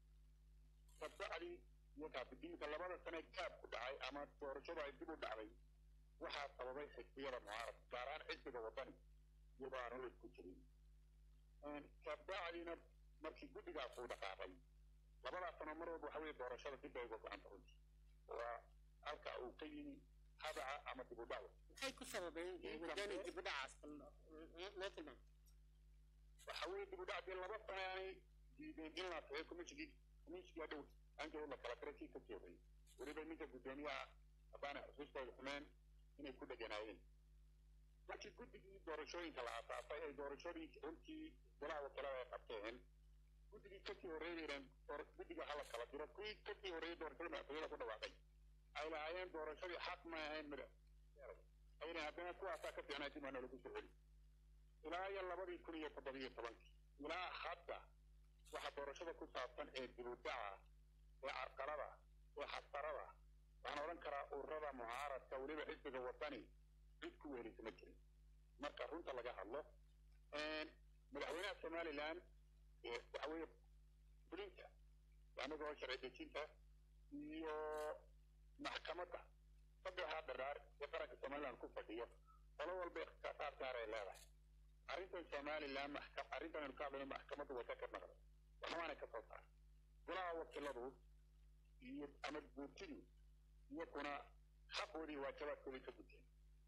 kabacdi iyo kaabidinka labada sane gaab ku dhacay ama doorashadu ay dib u dhacday waxaa sababay xisbiyada mucaaradka gaar ahaan xisbiga wadani iyadoo aan ulis ku jirin kabacdina markii guddigaas uu dhaqaaqay labadaas sano mar walba waxa weeye doorashada dib bay uga go-anta runtii waa halka uu ka yimi habaca ama dib u dhac maxay ku sababeen wadani dib u dhacaas loo tilmaamo waxa weeye dib u dhac dee laba sano aanay diideen in la saxeeyo komishinkii komishinkii dhow anjoo la kala tiray kii ka joogay weliba ninka guddoomiyaha haddaana xusuustooda xumeen inay ku dheganaayeen markii guddigii doorashooyinka la aasaasay ay doorashadii runtii golaha wakiilada ay qabteen guddigii kasii horreeyeen guddiga hala kala diro kuwii kasii horreeyey doorashada madaxtooyada ku dhawaaqay ay lahaayeen doorashadii xaq ma ahayn mid ayna haddana kuwaasaa ka fiicnaa dib aana lagu soo celi ilaa iyo labadii kun iyo toddobiyo tobankii ilaa hadda waxa doorashada ku saabsan ee dibudaca ee carqalada ee xasarada waxaan odhan karaa ururada mucaaradka weliba xisbiga wadani cid ku weerisa ma jirin marka runta laga hadlo madaxweynaha somaliland waxa weeye fulinta anagoo sharci dejinta iyo maxkamadda saddexdaa dharaar ee qaranka somaliland ku fadhiyo qolo walba ikhtisaasaad gaar ay leedahay arrintan somaliland maxkam arrintan aynu ka hadlayno maxkamadda wata ka naqda waxbaana ka soo saara golaha wakiiladu iyo ama guurtidu iyakuna xaqoodii waajabaadkoodii ka guteen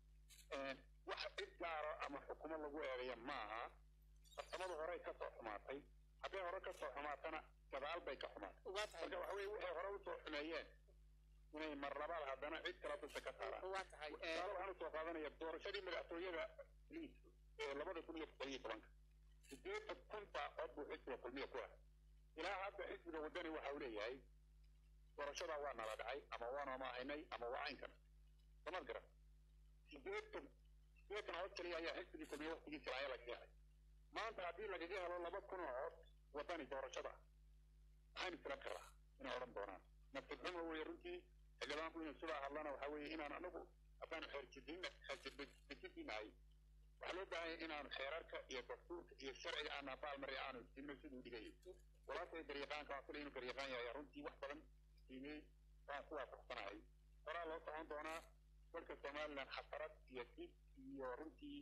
wax cid gaaro ama xukumo lagu eedeeya maaha farsamadu horey ka soo xumaatay hadday hore ka soo xumaatana gadaal bay ka xumaatay marka waxa weye waxay hore usoo xumeeyeen inay mar labaad haddana cid kala dusha ka saaraan tusaale waxaan usoo qaadanaya doorashadii madaxtooyada liis ee labada kun iyo todoba iyo tobanka sideetan kun baa cod buu xisbiga kulmiya ku ahay ilaa hadda xisbiga wadani waxa uu leeyahay doorashadaa waa nala dhacay ama waanu amaahaynay ama waa caynkan samad garan sideetan sideetan cod kaliya ayaa xisbigii kulmiya waqtigiisa laaya lagaga helay maanta haddii lagaga helo laba kun oo cod wadani doorashada maxaynu filan karaa inay odhan doonaan nafsad xumo weeye runtii xildhibaanku inuu sidaa hadlana waxa weeye inaan anagu haddaanu xeerjidin xeerjidinahay waxaa loo baahan yahay inaanu xeerarka iyo dastuurka iyo sharciga aan abaalmari aanu dino siduu dhigayay walaashay garyaqaanka waan filay inuu garyaqaan yahay runtii wax badan qiimey waan ku waafaqsanahay horaa loo socon doonaa dalka somaliland xasarad iyo dib iyo runtii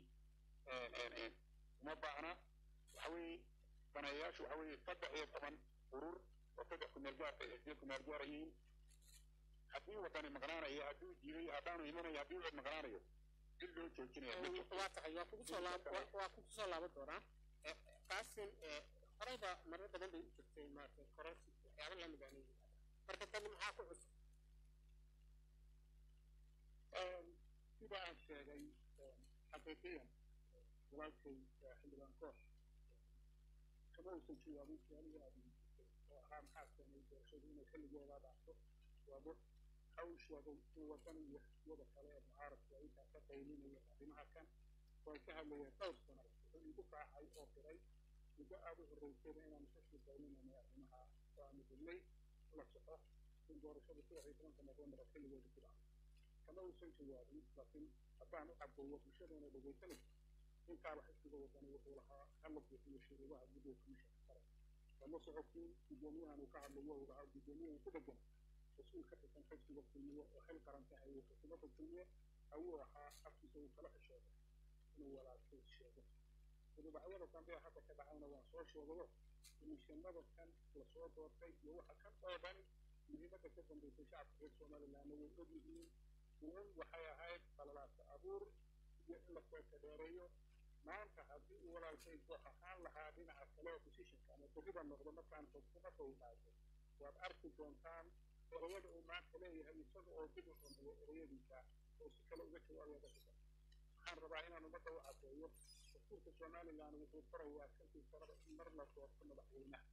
uma baahna waxa weeye daneeyayaashu waxa weeye saddex iyo toban urur oo saddex kumeel gaar ay xisbiya kumeel gaara yihiin haddii wadani maqnaanayo hadduu diiday haddaanu imanayo haddii uu maqnaanayo cid loo joojinaya ma jirto waa tahay waa kugu soo laab waa kugu soo laaban doonaa qaasin horeyba marar badan bay u jirtay maaragtay kororsi waxyaaba lamid aan marka tani maxaa ku cusub sida aan sheegay xaqiiqiyan walaalkay xildhibaan koox kama uusan jawaabin su-aalihii aad weydiisay oo ahaa maxaa keenay doorashadu inay xilligeeda dhacdo waabo waxa uu sheegay in wadan iyo xisbiyada kale ee mucaaradku ay intaa ka qaylinayeen arrimaha kan way ka hadlayeen dhowr sano wuxuu igu raacay oo qiray muddo aada u horreysayba inaanu ka sii qaylinanay arrimaha oo aanu dilnay la soco in doorashadu saddex iyo tobanka novembar oo xilligeeda ku dhacdo kama uusan jawaabin laakiin haddaan u cadeeyo bulshadeena dhegaysanaysa intaaba xisbiga wadani wuxuu lahaa hala buuxiyo shuruudaha guddiga komishanka sare lama socotiin guddoomiyahan uu ka hadlayo uu lahaa guddoomiyahan ku dhegan mas-uul ka tirsan xisbiga kulmiye oo xil qaran ka hayay xukuumadda kulmiye ayuu ahaa afkiisa uu kala xishooday inuu walaalkay sheego rubacyada dambe ee hadda ka dhacayna waan soo sheegayo komishanada kan lasoo doortay iyo waxa kan oo dhan muhiimadda ka dambeysay shacabka reer somalilandna way og yihiin uun waxay ahayd qalalaasa abuur iyo in lasoo kadheereeyo maanta haddii uu walaalkay koox ahaan lahaa dhinaca kale oo positionka ama berriba noqdo markaan xukuumadda uu dhaaso waad arki doontaan ereyada uu maanta leeyahay isaga oo dib u xumeeyo ereyadiisa oo si kale uga jawaabaya dadka waxaan rabaa inaan ummadda u cadeeyo dastuurka somaliland wuxuu farayaa shantii sanaba in mar la doorto madaxweynaha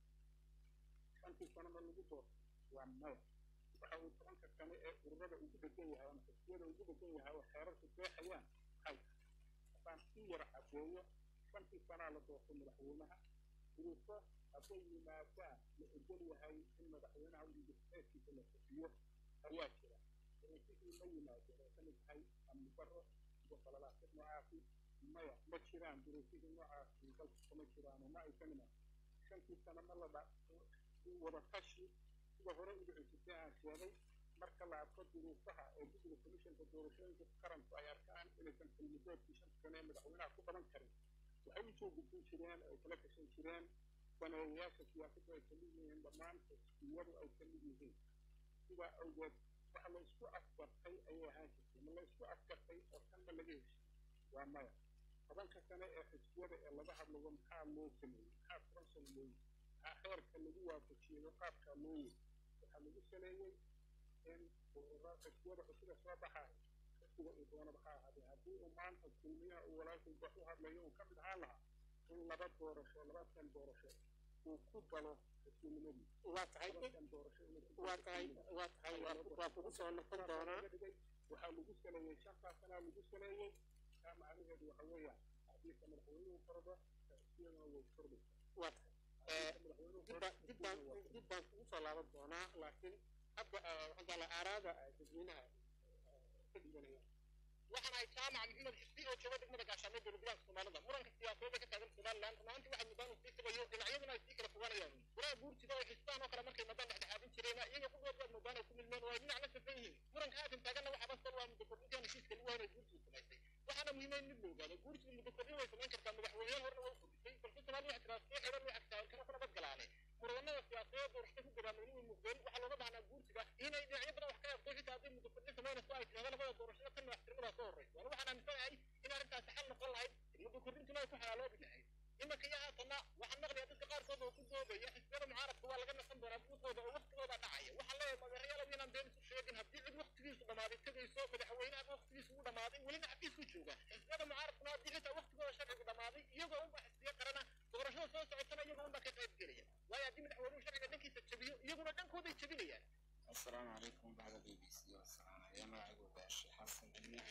shantii sano mar lagu doorto waa maya waxa uu tobanka sane ee ururada ugu degan yahay ama xisbiyada ugu degan yahay oo xeerarku deexayaan hay haddaan si yar cadeeyo shantii sanaa la doorto madaxweynaha duruufo hadday yimaadaan la ogol yahay in madaxweynaha udhigiteedkiisa la fufiyo ayaa jira duruufihii ma yimaadeen oo ka mid tahay amni darro iyo qalalaasad noocaasi maya ma jiraan duruufihii noocaasi dalka kama jiraan oo ma aysan iman shantii sano ma la dha wada tashi sida hore ugu cusubtay aan sheegay marka la arko duruufaha ee guddiga komishanka doorashooyinka qaranku ay arkaan inaysan xilmidoodkii shanta sano ee madaxweynaha ku qaban karin waxay u soo gudbin jireen ay kala gashan jireen daneeyayaasha siyaasaddu ay kamid yihiin dhammaan xisbiyadu ay kamid yihiin sidaa awgeed waxa la isku afgartay ayay ahaan jirtay ma la isku afgartay oo kanba laga heshiy waa maya tobanka sane ee xisbiyada ee laga hadlayo maxaa loo sameeyey maxaa furan sameeyey maxaa xeerka lagu waafajiyey qaabkaa loo yey waxaa lagu saleeyey in xisbiyada xusiga soo baxaaya xisbiga uu doonaba ha ahaadee haddii uu maanta kulmiyaha uu walaalkay wax u hadlayo uu ka mid ahaan lahaa in laba doorasho laba kan doorasho uu ku galo xisbinimadii waa tahay kan doorasho waa tahay waa tahay waa kugu soo noqon doonaa waxaa lagu saleeyey shantaa sanaa lagu saleeyey taa macnaheedu waxa weeyaan hadiisa madaxweynuhu kordo xisbiyaduna way kordhaysaa waa tahay dib baan dib baan kugu soo laaban doonaa laakiin hadda waxaan jeclaa aaraada dadweynaha ka dhiibanaya waxaan ahay jaamac maxamed xisbi oo jooga degmada gaashaamee dowladgoboleedka soomaalida muranka siyaasadeed ka taagan somaliland runaantii waxay mudaan sii tagayo dhinacyaduna ay sii kala fogaanayaan walaal guurtida oo xisbaan oo kale markay madaan dhexdhexaadin jireen iyaga ku dhood baad moodaan ay ku milmeen waa dhinac la safan yihiin muranka haatan taaganna waxaa basal waa muddo kordhintaan heshiiska lagu haynay guurtidu samaysay waxaana muhiima in mid la ogaado guurtidu muddo kordhin way samayn kartaa madaxweyneyaal horena way kordhisay balse soomaaliya waxaa tiraa soo xidhan way agtahay kana kuna badgalaane muranada siyaasadeed doorashada ku gabaamay inuu muuqdeen waxaa looga baahnaa guurtiga inay dhinacyo badan wax ka eegto xitaa haddii muddo kordhin samaynayso ay tirahdo labada doorashada tan madaxtinimadaa soo horreysa waana waxaan aaminsanahay in arrintaasi xal noqon lahayd muddo kordhintuna ay ku xalaaloobi lahayd imanka iyo haatanna waxaan maqlayaa dadka qaarkood oo ku doodaya xisbiyada mucaaradka waa laga nasan doonaa buuqooda oo waqtigooda dhacaya waxaan leeyahay magaryaalada inaan been isu sheegin haddii cid waqtigiisu dhammaaday tegayso madaxweynaha waqtigiisu u dhammaaday welina xafiisku jooga xisbiyada mucaaradkuna haddii xitaa waqtigooda sharcigu dhammaaday iyagoo unba xisbiyo qarana doorashada soo socotana iyagoo unba ka qayb gelaya waayo haddii madaxweynuhu sharciga dhankiisa jabiyo iyaguna dhankooday jabinayaan السلام عليكم بعد بي بي سي والسلام يا معقول باشا حسن المنهج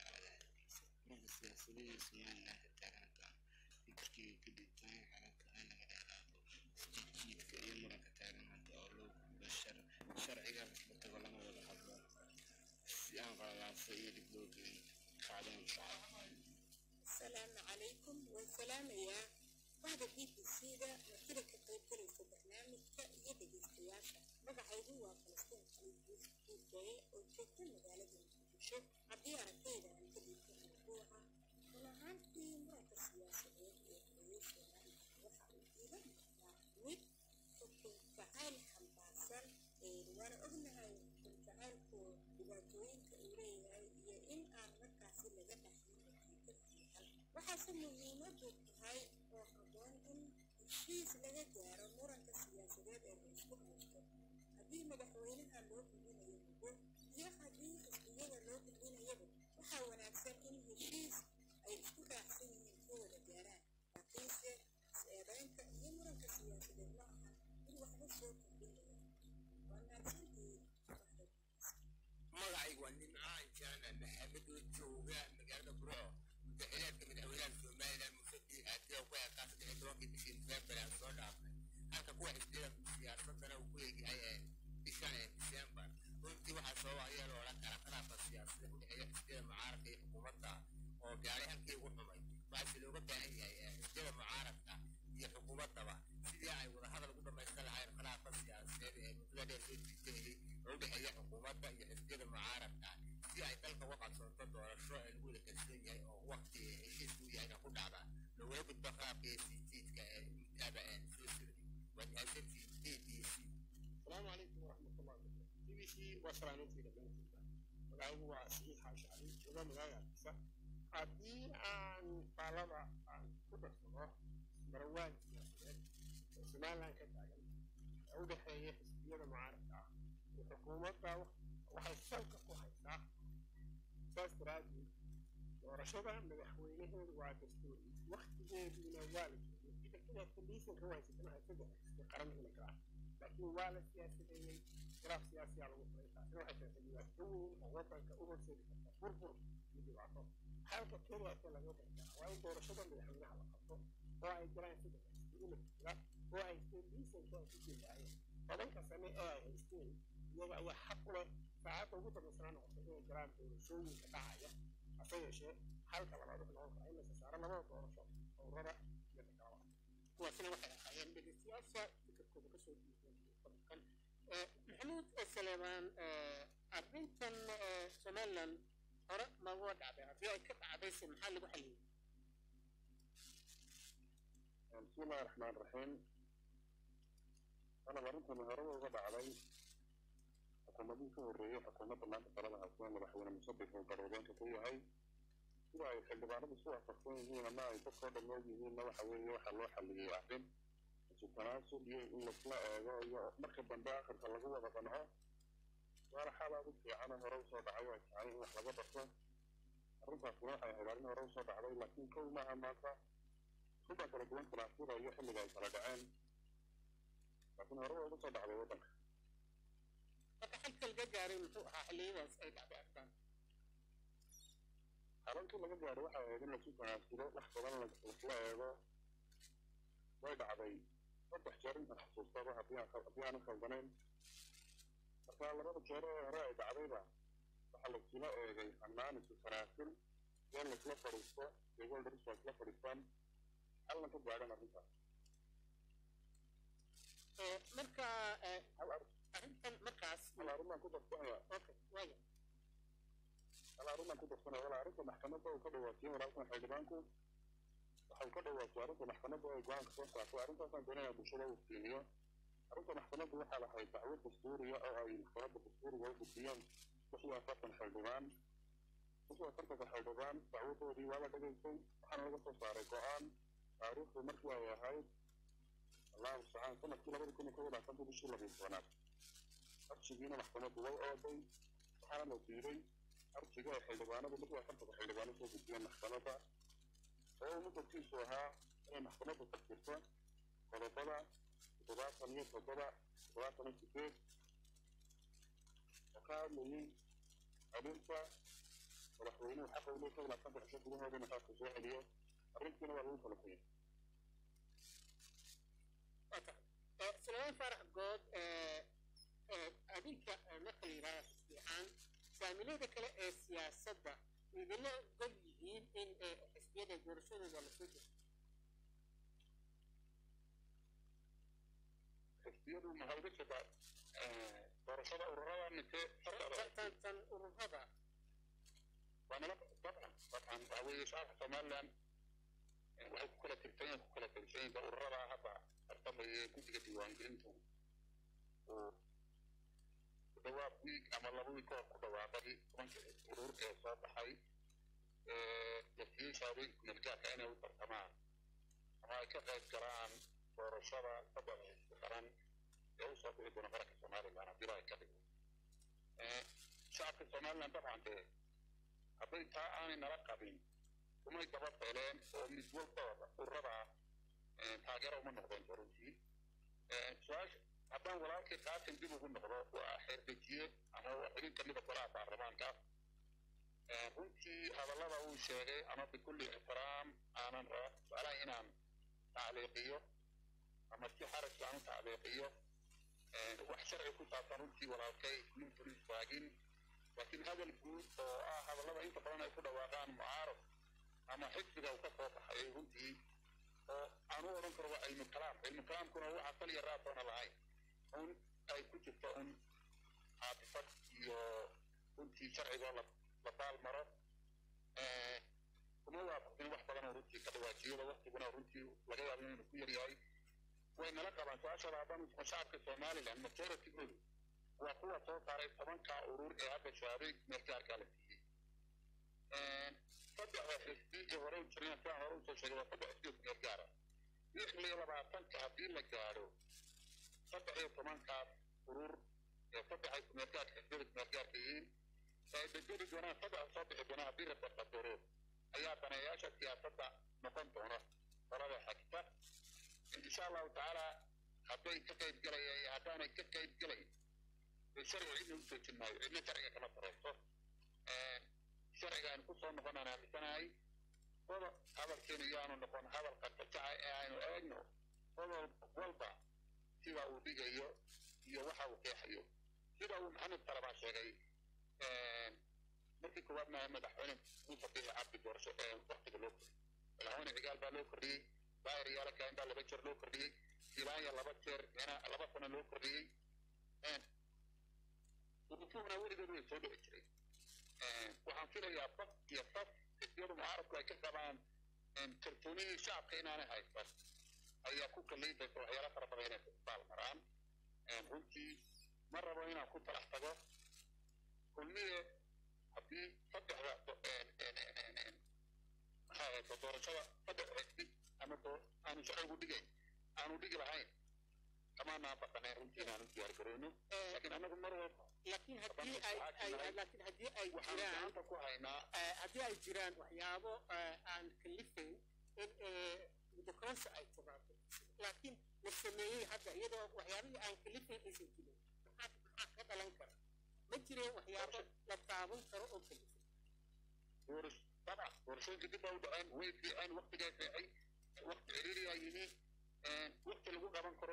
مرة سياسية سمعنا لها تاغنتا فكركي كده تاين على كأنا مداراتو جيد في أي مرة كتاغن هذا أولو بشر شرعي قال بتقول أنا ولا حضر سيان قال الله سيد بلوغين قاعدين شعب السلام عليكم والسلام يا بعد بي بي سي دا وكذا كقيب كريسة برنامجك يدي السياسة magacaygu waa falastiin khaliid kiisaye oo joogta magaalada muqdisho haddii aragtayda aan ka dhiibto mawduuca run ahaantii muranka siyaasadeed ee hooyay soomaaliya waxa uu iiga muuqdaa mid xukun jacayl xambaarsan waana ognahay xukun jacaylku dhibaatooyinka uu leeyahay iyo in aan markaasi laga dhaxlin natiijo fiican waxaase muhiimadu tahay oo habboon in heshiis laga gaaro muranka siyaasadeed ee la isku haysto haddii madaxweynaha loo gudbinayo muddo iyo haddii xisbiyada loo gudbinayaba waxaa wanaagsan in heshiis ay isku raacsan yihiin ka wada gaaraan laakiinse is-eedaynta iyo muranka siyaasadeed ma aha mid waxba soo kordhinaya waa mahadsantihiin magacaygu waa nimcaan jaana maxamed oo jooga magaalada burco madaxweynaadka madaxweynaha somalilan mufadi aadee ku eekaa saddex iyo tobankii bishii nofembar aan soo dhaafnay halka kuwa xisbiyada siyaasadana uu ku eegyahay bishan disembar runtii waxaa sababa ayaa loola kala khilaafka siyaasada u dhexeeya xisbiyada mucaaradka iyo xukuumadda oo gaaray halkii ugu xumay waxaase looga baahan yahay xisbiyada mucaaradka iyo xukuumaddaba sidii ay wadahadal ugu dhamaysan lahayn khilaafka siyaasadeed ee muddada dheer soo jiitayay oo u dhexeeya xukuumadda iyo xisbiyada mucaaradka si ay dalka uga qabsoonto doorasho ee lagu wada kalsoon yahay oo waqti heshiisku yahayna ku dhacda lagula gudbo khilaafka iyo sijiidka ee muddaaba soo socday waa mahadsantii a b c السلام عليكم ورحمة الله وبركاته بي بي سي وسلامتي لبنتي magacaygu waa saxiix xaashacri jooga magaalada hargeysa haddii aan faalada aan ku darsado marawaan siyaasadeed oo somaliland ka taagan ee u dhexeeya xisbiyada mucaaradka ah iyo xukuumadda waxay salka ku haysaa saas daraaddeed doorashada madaxweynaheedu waa dastuuri waktigeediina waa la joogay inkastoo conditionka u haysatana ay saddex xisbi qaran iminka ah laakiin waa la siyaasadeeyey khilaaf siyaasiyaa lagu furay taasina waxay keentay dhibaato weyn oo wadanka u horseedi karta burbur iyo dhibaato halka keliyaase laga gartaa waa in doorashada madaxweynaha la qabto oo ay jiraan saddex xisbi imika jira oo haysteen liisanka ay ku jeedaayeen tobanka sane ee ay haysteen iyaga ayaa xaq u leh saacadda ugu dambaysana noqotay inay jiraan doorashooyinka dhacaya hase yeeshee halka labaad wuxuu noqon karaa in la sasaaro labada doorasho ururada iyo dagaalada kuwaasina waxay ahaayeen dhegeystayaasha fikirkooda kasoo dhiibeen qodobkan maxamuud saleemaan arrintan somaliland hore maga dhacday haddii ay ka dhacdayse maxaa lagu xaliyey بسم الله الرحمن الرحيم أنا مرنت من هرب وضع xukuumadii ka horreeyey xukuumadda maanta talada haysteen madaxweyne musabix oo garwadeenka ka yahay sida ay xildhibaanadu isu waafaqsan yihiin ama ay dadkoo dhammood yihiinna waxa weeye waxaa loo xalliyey arrin isu tanaasub iyo in laisla eego iyo marka dambe akhirka lagu wada qanco waana xaal aad u fiicana hore usoo dhacay ay tahay in wax laga barto arrintaasina waxay ahayd arrin hore usoo dhacday laakiin kow maaha maanta suba kala duwan tanaasuba iyo xilliga ay kala dhaceen laakiin hore waa uga soo dhacday waddanka marka xalka laga gaaray muxuu ahaa xilliyadaas ay dhacday arkaan xalalkii laga gaaray waxay ahayd in lasu tanaasulo wax badan laisla eego way dhacday saddex jeer intaan xasuustaba haddii aan haddii aanan khaldanayn marka labada jeer ee hore ay dhacdayba waxaa laisula eegay hannaanis saraasil in laisla fadhiisto stakeholders waa isla fadhiistaan halna ka gaadhan arrintaas marka arrintan markaas hal arrin baan ku darsanaya okay waya hal arrin baan ku darsanaya wala arrinta maxkamadda uu ka dhawaatiyey walaalkan xildhibaanku waxa uu ka dhawaatiyey arrinta maxkamadda ay go-aanka soo saartay arrintaasaan doonaya bulshada uu fiiliyo arrinta maxkamaddu waxaa lahayd dacwo dastuuriya oo ay maxkamadda dastuuriga u gudbiyeen lix iyo afartan xildhibaan lix iyo afartanka xildhibaan dacwadoodii waa la dhegaystay waxaana laga soo saaray go-aan taariikhdu markii ay ahayd allahu mustacaan sanadkii labada kun iyo kow iyo labaatantii bishii labiyo tobanaad arjigiina maxkamaddu way ooday waxaana la diiday arjiga ay xildhibaanadu lix iyo afartanka xildhibaano soo gudbiyeen maxkamadda oo mudadkiisu ahaa inay maxkamaddu tafsirto qodobada toddobaatan iyo toddoba toddobaatan iyo sideed oo ka hadlayay celinta madaxweynuhu xaqa u leeyahay labaatan cisho gudahooda in xaqa soo celiyo arrintiina waa lagu kala qoyay suleyman farax good adinka marka la yidhahda xisbiicaan saamilada kale ee siyaasadda idinla gol yihiin in xisbiyada doorashadooda lasoo jeesto xisbiyadu maxaa uga jeedaa doorashada ururada mise tan tan ururada waa nala dabcan dabcan waxa weeye shacabka somaliland waxay ku kala tirsan yihiin ku kala tirsan yihiin ururada hadda tartamaya guddiga diiwaangelintu uu ku dhawaaq wiig ama laba wiig kahor ku dhawaaqay tobanka urur ee soo baxay lafiyeysa haweenka melgaarka inay u tartamaan ama ay ka qayb galaan doorashada saddex xisbi qaran ee u soo bixi doona qaranka somaliland haddii ay ka dhigo shacabka somaliland dabcan dee hadday taa aanay nala qabin umay daba feeleen oo mid walbaba ururada taageero uma noqdeen runtii su-aasha haddaan walaalkii qaasim dib ugu noqdo waa xeerdejiye ama waa xubin ka mida golaha baarlamaanka runtii hadallada uu sheegay ama bikulli ixtiraam aanan jeclahay inaan tacliiqiyo ama si xaraj aan u tacliiqiyo wax sharci ku saabsan runtii walaalkay mintu istaagin laakiin hadal guud oo ah hadallada inta badan ay ku dhawaaqaan mucaarad ama xisbiga uu ka soo baxay runtii oo aan u odhan karo waa cilmu kalaam cilmu kalaamkuna waxa kal iyo raatoona lahayn un ay ku jirto un caafifad iyo runtii sharcigoo la la baalmaro kuma waafaqsin wax badan oo runtii ka dhawaajiyada waktiguna runtii laga yaabo inuu ku yaryahay way nala qabaan su-aashada haddaan isma shacabka somaliland majoritygoodu waa kuwa soo saaray tobanka urur ee hadda shahaadooy meelgaarkaa la siiyey saddexda xisbi ee hore u jireen sidaan hore usoo sheegay waa saddex xisbi oo meelgaara lix iyo labaatanka haddii la gaadho saddex iyo tobankaas urur ee saddex ay kumeelgaarka xisbiyada kumeelgaarka yihiin ay bedeli doonaan saddex soo bixi doonaan haddii la barqadoro ayaa daneeyaasha siyaasadda noqon doona qolada xagta insha allahu tacaala hadday ka qayb galayaan iyo haddaanay ka qayb gelayn sharciga cidna u joojin maayo cidna sharciga kama sareyso sharciga aynu ku soo noqonaan aaminsanahay qodob hadalkeenu yaanu noqon hadal qarqajaca ee aynu eegno qodob walba sida uu dhigayo iyo waxa uu qeexayo sida uu maxamed talabaan sheegay markii koowaadna madaxweyne muuse biixi cabdi doorasho ee waktiga loo kordhiyey madaxweyne cigaal baa loo kordhiyey daahir yaala kain baa laba jeer loo kordhiyey silaanya laba jeer laba sano loo kordhiyey urufuhuna weligood way soo dhici jiray waxaan filayaa bad iyo bas xisbiyadu mucaaradku ay ka qabaan kalsoonidii shacabka inaanay haysan ayaa ku kaliifaysa waxyaala fara badan inay isbaal maraan runtii ma rabo inaan ku talax tago kulmiye haddii saddexda maxaa haysa doorashada saddex xisbi ama aanu sharcigu dhigayn aanu dhigi lahayn kamaanaa baqaneen runtii inaanu diyaar garoono laakiin annagu mar walba laakiin haddii ay ay laakiin haddii ay waxaan jiraan gacanta ku haynaa haddii ay jiraan waxyaabo aan kalifayn in mudokororsi ay timaado laakiin la sameeyey hadda iyadoo waxyaabihii aan kalifayn aysan jirin maxaa maxaa ka dhalan kara ma jireen waxyaabo la taaban karo oo kalifay doorish dabcan doorashooyinka dib baa u dhaceen way fiiceen waktigaa fiicay wakti ciriiriyaa yimi wakti lagu qaban karo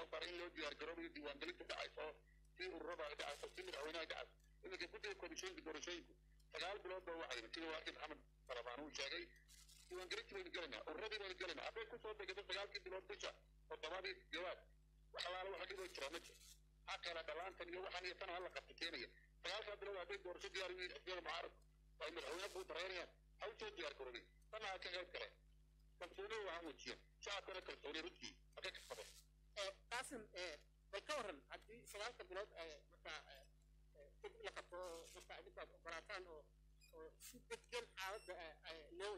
soo saaray in loo diyaar garoobayo diiwaangelinta dhacayso si ururada ay dhacayso si madaxweynaha dhacayso iminka guddiga komishinka doorashooyinku sagaal bilood baa waxayna sida waakid maxamed salabaan uu sheegay diiwaangelintii baynu gelaynaa ururadii baynu gelaynaa hadday kusoo degato sagaalkii bilood bisha toddobadii sideedaad wax alaala waxa dhiboo jira ma jiro ha kala dhalaantan iyo waxaan iyo tan hala qabta keenaya sagaalkaa bilood hadday doorasho diyaar u yihiin xisbiyada mucaaradku ay madaxweyne kuu dareerayaan ha u soo diyaar garoobay tanna ha ka qayb galeen kalsooni waxaan wejiya shacabkana kalsooni runtii ha ka kasbadeen qaasim bal ka waran haddii sagaalka bilood markaa dib la qabto markaa idinkaad ogolaataan oo oo si deggan xaaladda loo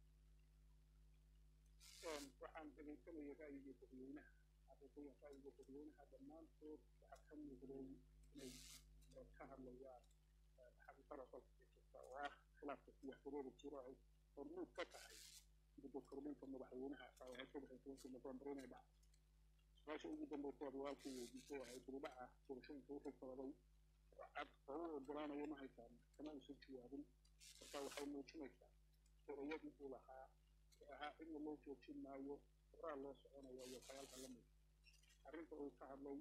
wajaho waxaan dhegaysanaya ra'yiga dadweynaha xaqiiqiyan ra'yiga dadweynaha dhammaantood waxaa ka muuqday inay ka hadlayaan xaqiiqada dalka ka jirta oo ah khilaafka siyaasadeeda jiro ay hormuud ka tahay gudda kordhinta madaxweynaha waxay ka baxay tobankii novembar inay dhacdo su-aasha ugu dambaysa adwaalkii weydiisay waxay tiri dhaca doorashooyinka wixii sabaday cad oo u ogolaanaya ma haysaan kama uusan jawaabin marka waxay muujinaysaa erayadii uu lahaa ee ahaa cidna loo joojin maayo horaa loo soconaya iyo sagaalka la mid arrinta uu ka hadlay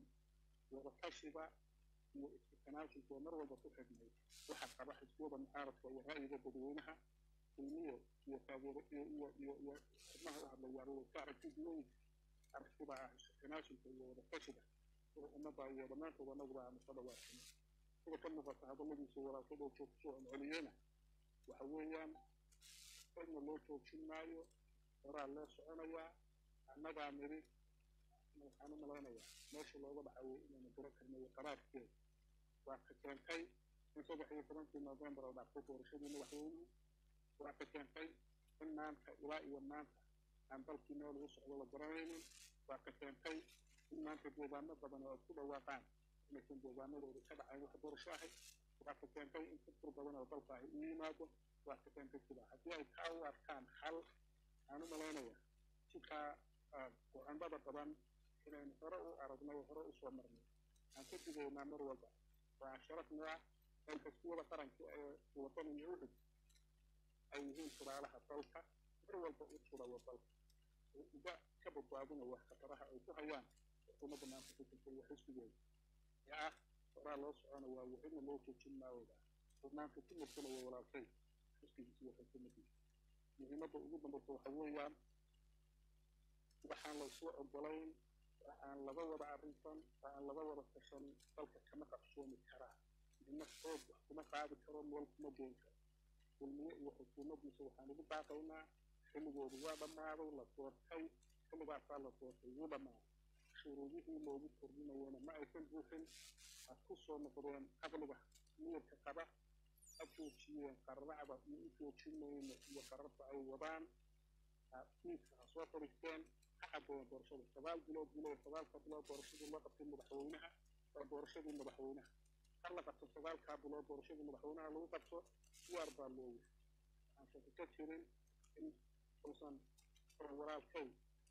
wadatashiga iyo isku-tanaashiga oo mar walba ku xidhnay waxaa qaba xisbiyada mucaaradka iyo ra'yiga dadweynaha ilmiyo iyo taageero iyo iyo iyo iyo xubnaha u hadlayaaba way ka aragti duwan aragtida ah isku-tanaashiga iyo wadatashiga sida ummadda iyo dhammaantood annaguba aanu ka dhawaaqino sida ka muuqata hadalladiisa walaashada oo joogto soo celceliyena waxa weeyaan cidna loo joojin maayo horaa loo soconayaa annagaa nidhi waxaan u malaynayaa meesha looga dhaxawey inaynu garo karnayo qaraarkeeda waa ka keentay in saddex iyo tobankii novembar oo dhacday doorashadii madaxweynuhu waa ka keentay in maanta ilaa iyo maanta aan dalkii meel ugu socdo la garanaynin waa ka keentay in maanta deegaano badan oo ay ku dhawaaqaan inaysan deegaanadooda ka dhacayn wax doorasho ahay waa ka keentay in furfur badan oo dalka ahi u yimaado waa ka keentay sidaa haddii ay taa u arkaan xal aan u malaynayaa sikaa go-aanada badan inaynu hore u aragnay hore u soo marnay aan ka digaynaa mar walba waa sharafna ah in xisbiyada qaranka ee wadan iyo uhud ay yihiin turaalaha dalka mar walba u turayo dalka oo uga ka badbaadinaya khataraha ay ku hayaan xukuumadda maanta ku jirta iyo xisbigeeda ee ah horaa loo soconaya waxina loo joojin maayooda oo maanta ku masalaya walaalkay xisbigiisa iyo xukuumaddiisa muhiimadda ugu dambaysa waxa weeyaan waxaan laysoo ogolayn waxaan laga wada arrinsan waxaan laga wada tashan dalka kama qabsoomi karaa midna xoog wax kuma qaadi karo meel kuma geen karo kulmiye iyo xukuumaddiisa waxaan ugu baaqaynaa xilligoodu waa dhammaaday la doortay xilligaasaa la doortay wuu dhammaaday shuruudihii loogu kordhinayana ma aysan buuxin ha ku soo noqdeen caqliga miyirka qaba ha joojiyeen qarracda iyo u joojinayno iyo qararta ay wadaan fiiska ha soo fadhiisteen ha caddeeyeen doorashada sagaal bilood bilow sagaalka bilood doorashadii loo qabtay madaxweynaha waa doorashadii madaxweynaha ha la qabto sagaalkaa bilood doorashadii madaxweynaha lagu qabto diyaar baa loo yahay waxaan shaki ka jirin in uusan walaalkay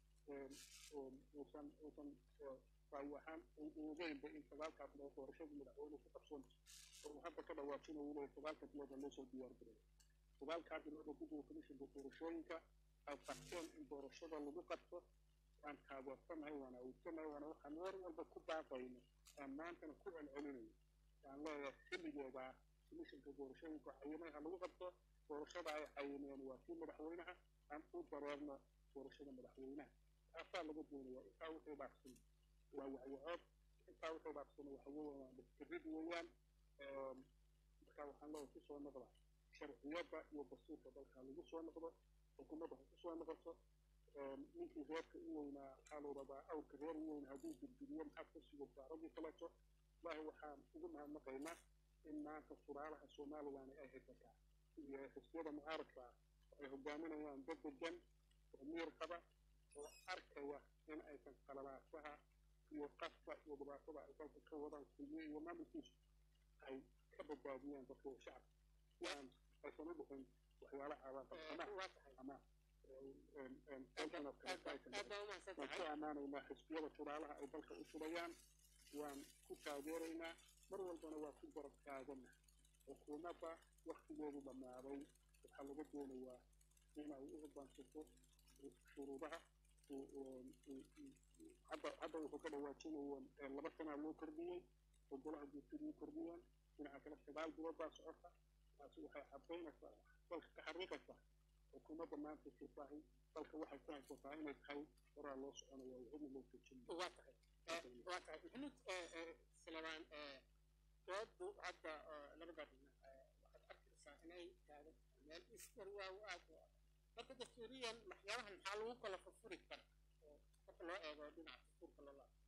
uusan uusan raayo ahaan ogeynba in sagaalkaa bilood doorashadii madaxweynuhu ku qabsoonayso oo uu hadda ka dhawaajinayo leeyahay sagaalka bilood ha loo soo diyaar gareeyo sagaalkaa bilood oo guddiga komishinka doorashooyinka ay qabteen in doorashada lagu qabto waan taageersanahay waana awodsanahay waana waxaan war walba ku baaqayno aan maantana ku celcelinayo waan leeyahay xilligeeda komishinka doorashooyinka cayimay ha lagu qabto doorashada ay cayimeen waa kii madaxweynaha aan u dareerno doorashada madaxweynaha taasaa laga doonaya intaa wixii dhaafsan waa wacyicood intaa wixii dhaafsan waxa weeyaan waa dhifkirid weeyaan marka waxaan leeyahay ku soo noqda sharciyadda iyo dastuurka dalka lagu soo noqdo xukuumadda ha ku soo noqoto ninkii reerka u weynaa waxaa la rabaa awrka reer u weyn hadduu gurguriyo maxaad ka sugaysaa raggii kaleeto ilaahi waxaan ugu mahadnaqaynaa in maanta suraalaha somalilan ay haysataa iyo xisbiyada mucaaradka ah ay hogaaminayaan dad degan oo miyir qaba oo arkaya in aysan qalalaasaha iyo qaska iyo dhibaatada ay dalka ka wadaan kulmiye iyo maamulkiisu ay ka badbaadiyaan dadka shacabka si aan aysan u dhicin waxyaala cawaaqabsana ama waan ku ammaanaynaa xisbiyada turaalaha ay dalka u turayaan waan ku taageeraynaa mar walbana waa ku garab taagana xukuumadda waktigeedu dhammaaday waxaa laga doonayaa inay u hoggaansato shuruudaha hadda hadda wuxuu ka dhawaajinaya laba sanaa loo kordhiyey oo golaha guurtidii kordhiyeen dhinaca kale sagaal bilood baa socota taasi waxay caddaynaysaa dalka ka xariiqaysaa xukuumadda maanta sirtaahi dalka waxay ku haysataa inay tahay horaa loo soconaya cidna loo joojin waa tahay waa tahay maxamuud salebaan doodu hadda labada dhinac waxaad arkaysaa inay taagan meel isbar waa u aad u ah marka dastuuriyan waxyaabahan maxaa lagu kala furfuri kara oo marka loo eego dhinaca dastuurka loo laabo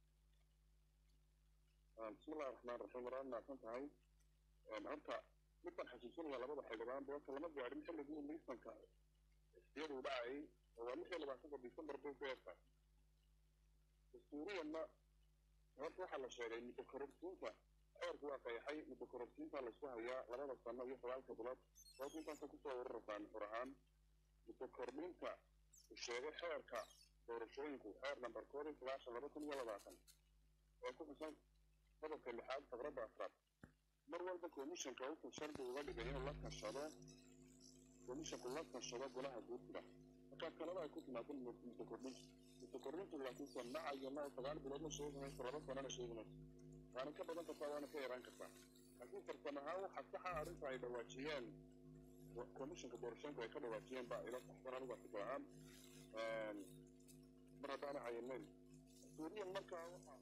بسم الله الرحمن الرحيم ورحمة الله tahay horta midaan xasuusinaya labada xildhibaan doorta lama gaarin xilligii liisanka iyadu dhacay oo waa lix iyo labaatanka disembar bay ku eegtaa dastuuriyanna horta waxaa la sheegay muddo kororsiinta xeerku waa qayaxay muddo kororsiinta laisku hayaa labada sano iyo sagaalka bilood sababta intaasa kusoo ururasaan xur ahaan muddo kordhinta uu sheegay xeerka doorashooyinku xeer nambar koob iyo sagaashan laba kun iyo labaatan ee ku xusan qodobka lixaad faqradda afraad mar walba komishanka wuxuu shardi uga dhigay inuu la tashado komishanku la tashado golaha guurtida markaa kalaba ay ku timaado muddo kordhinta muddo kordhintu laakiin se macayo ma sagaal bilood ma sheegi mayso laba sanana sheegi mayso waana ka badan kartaa waana ka yaraan kartaa laakiin farsamo ahaan waxaa saxa arrinta ay dhawaajiyeen komishanka doorashooyinku ay ka dhawaajiyeen baa ila saxsan aniga fikir ahaan mar haddaana cayanayn suuriyan markaa waxaa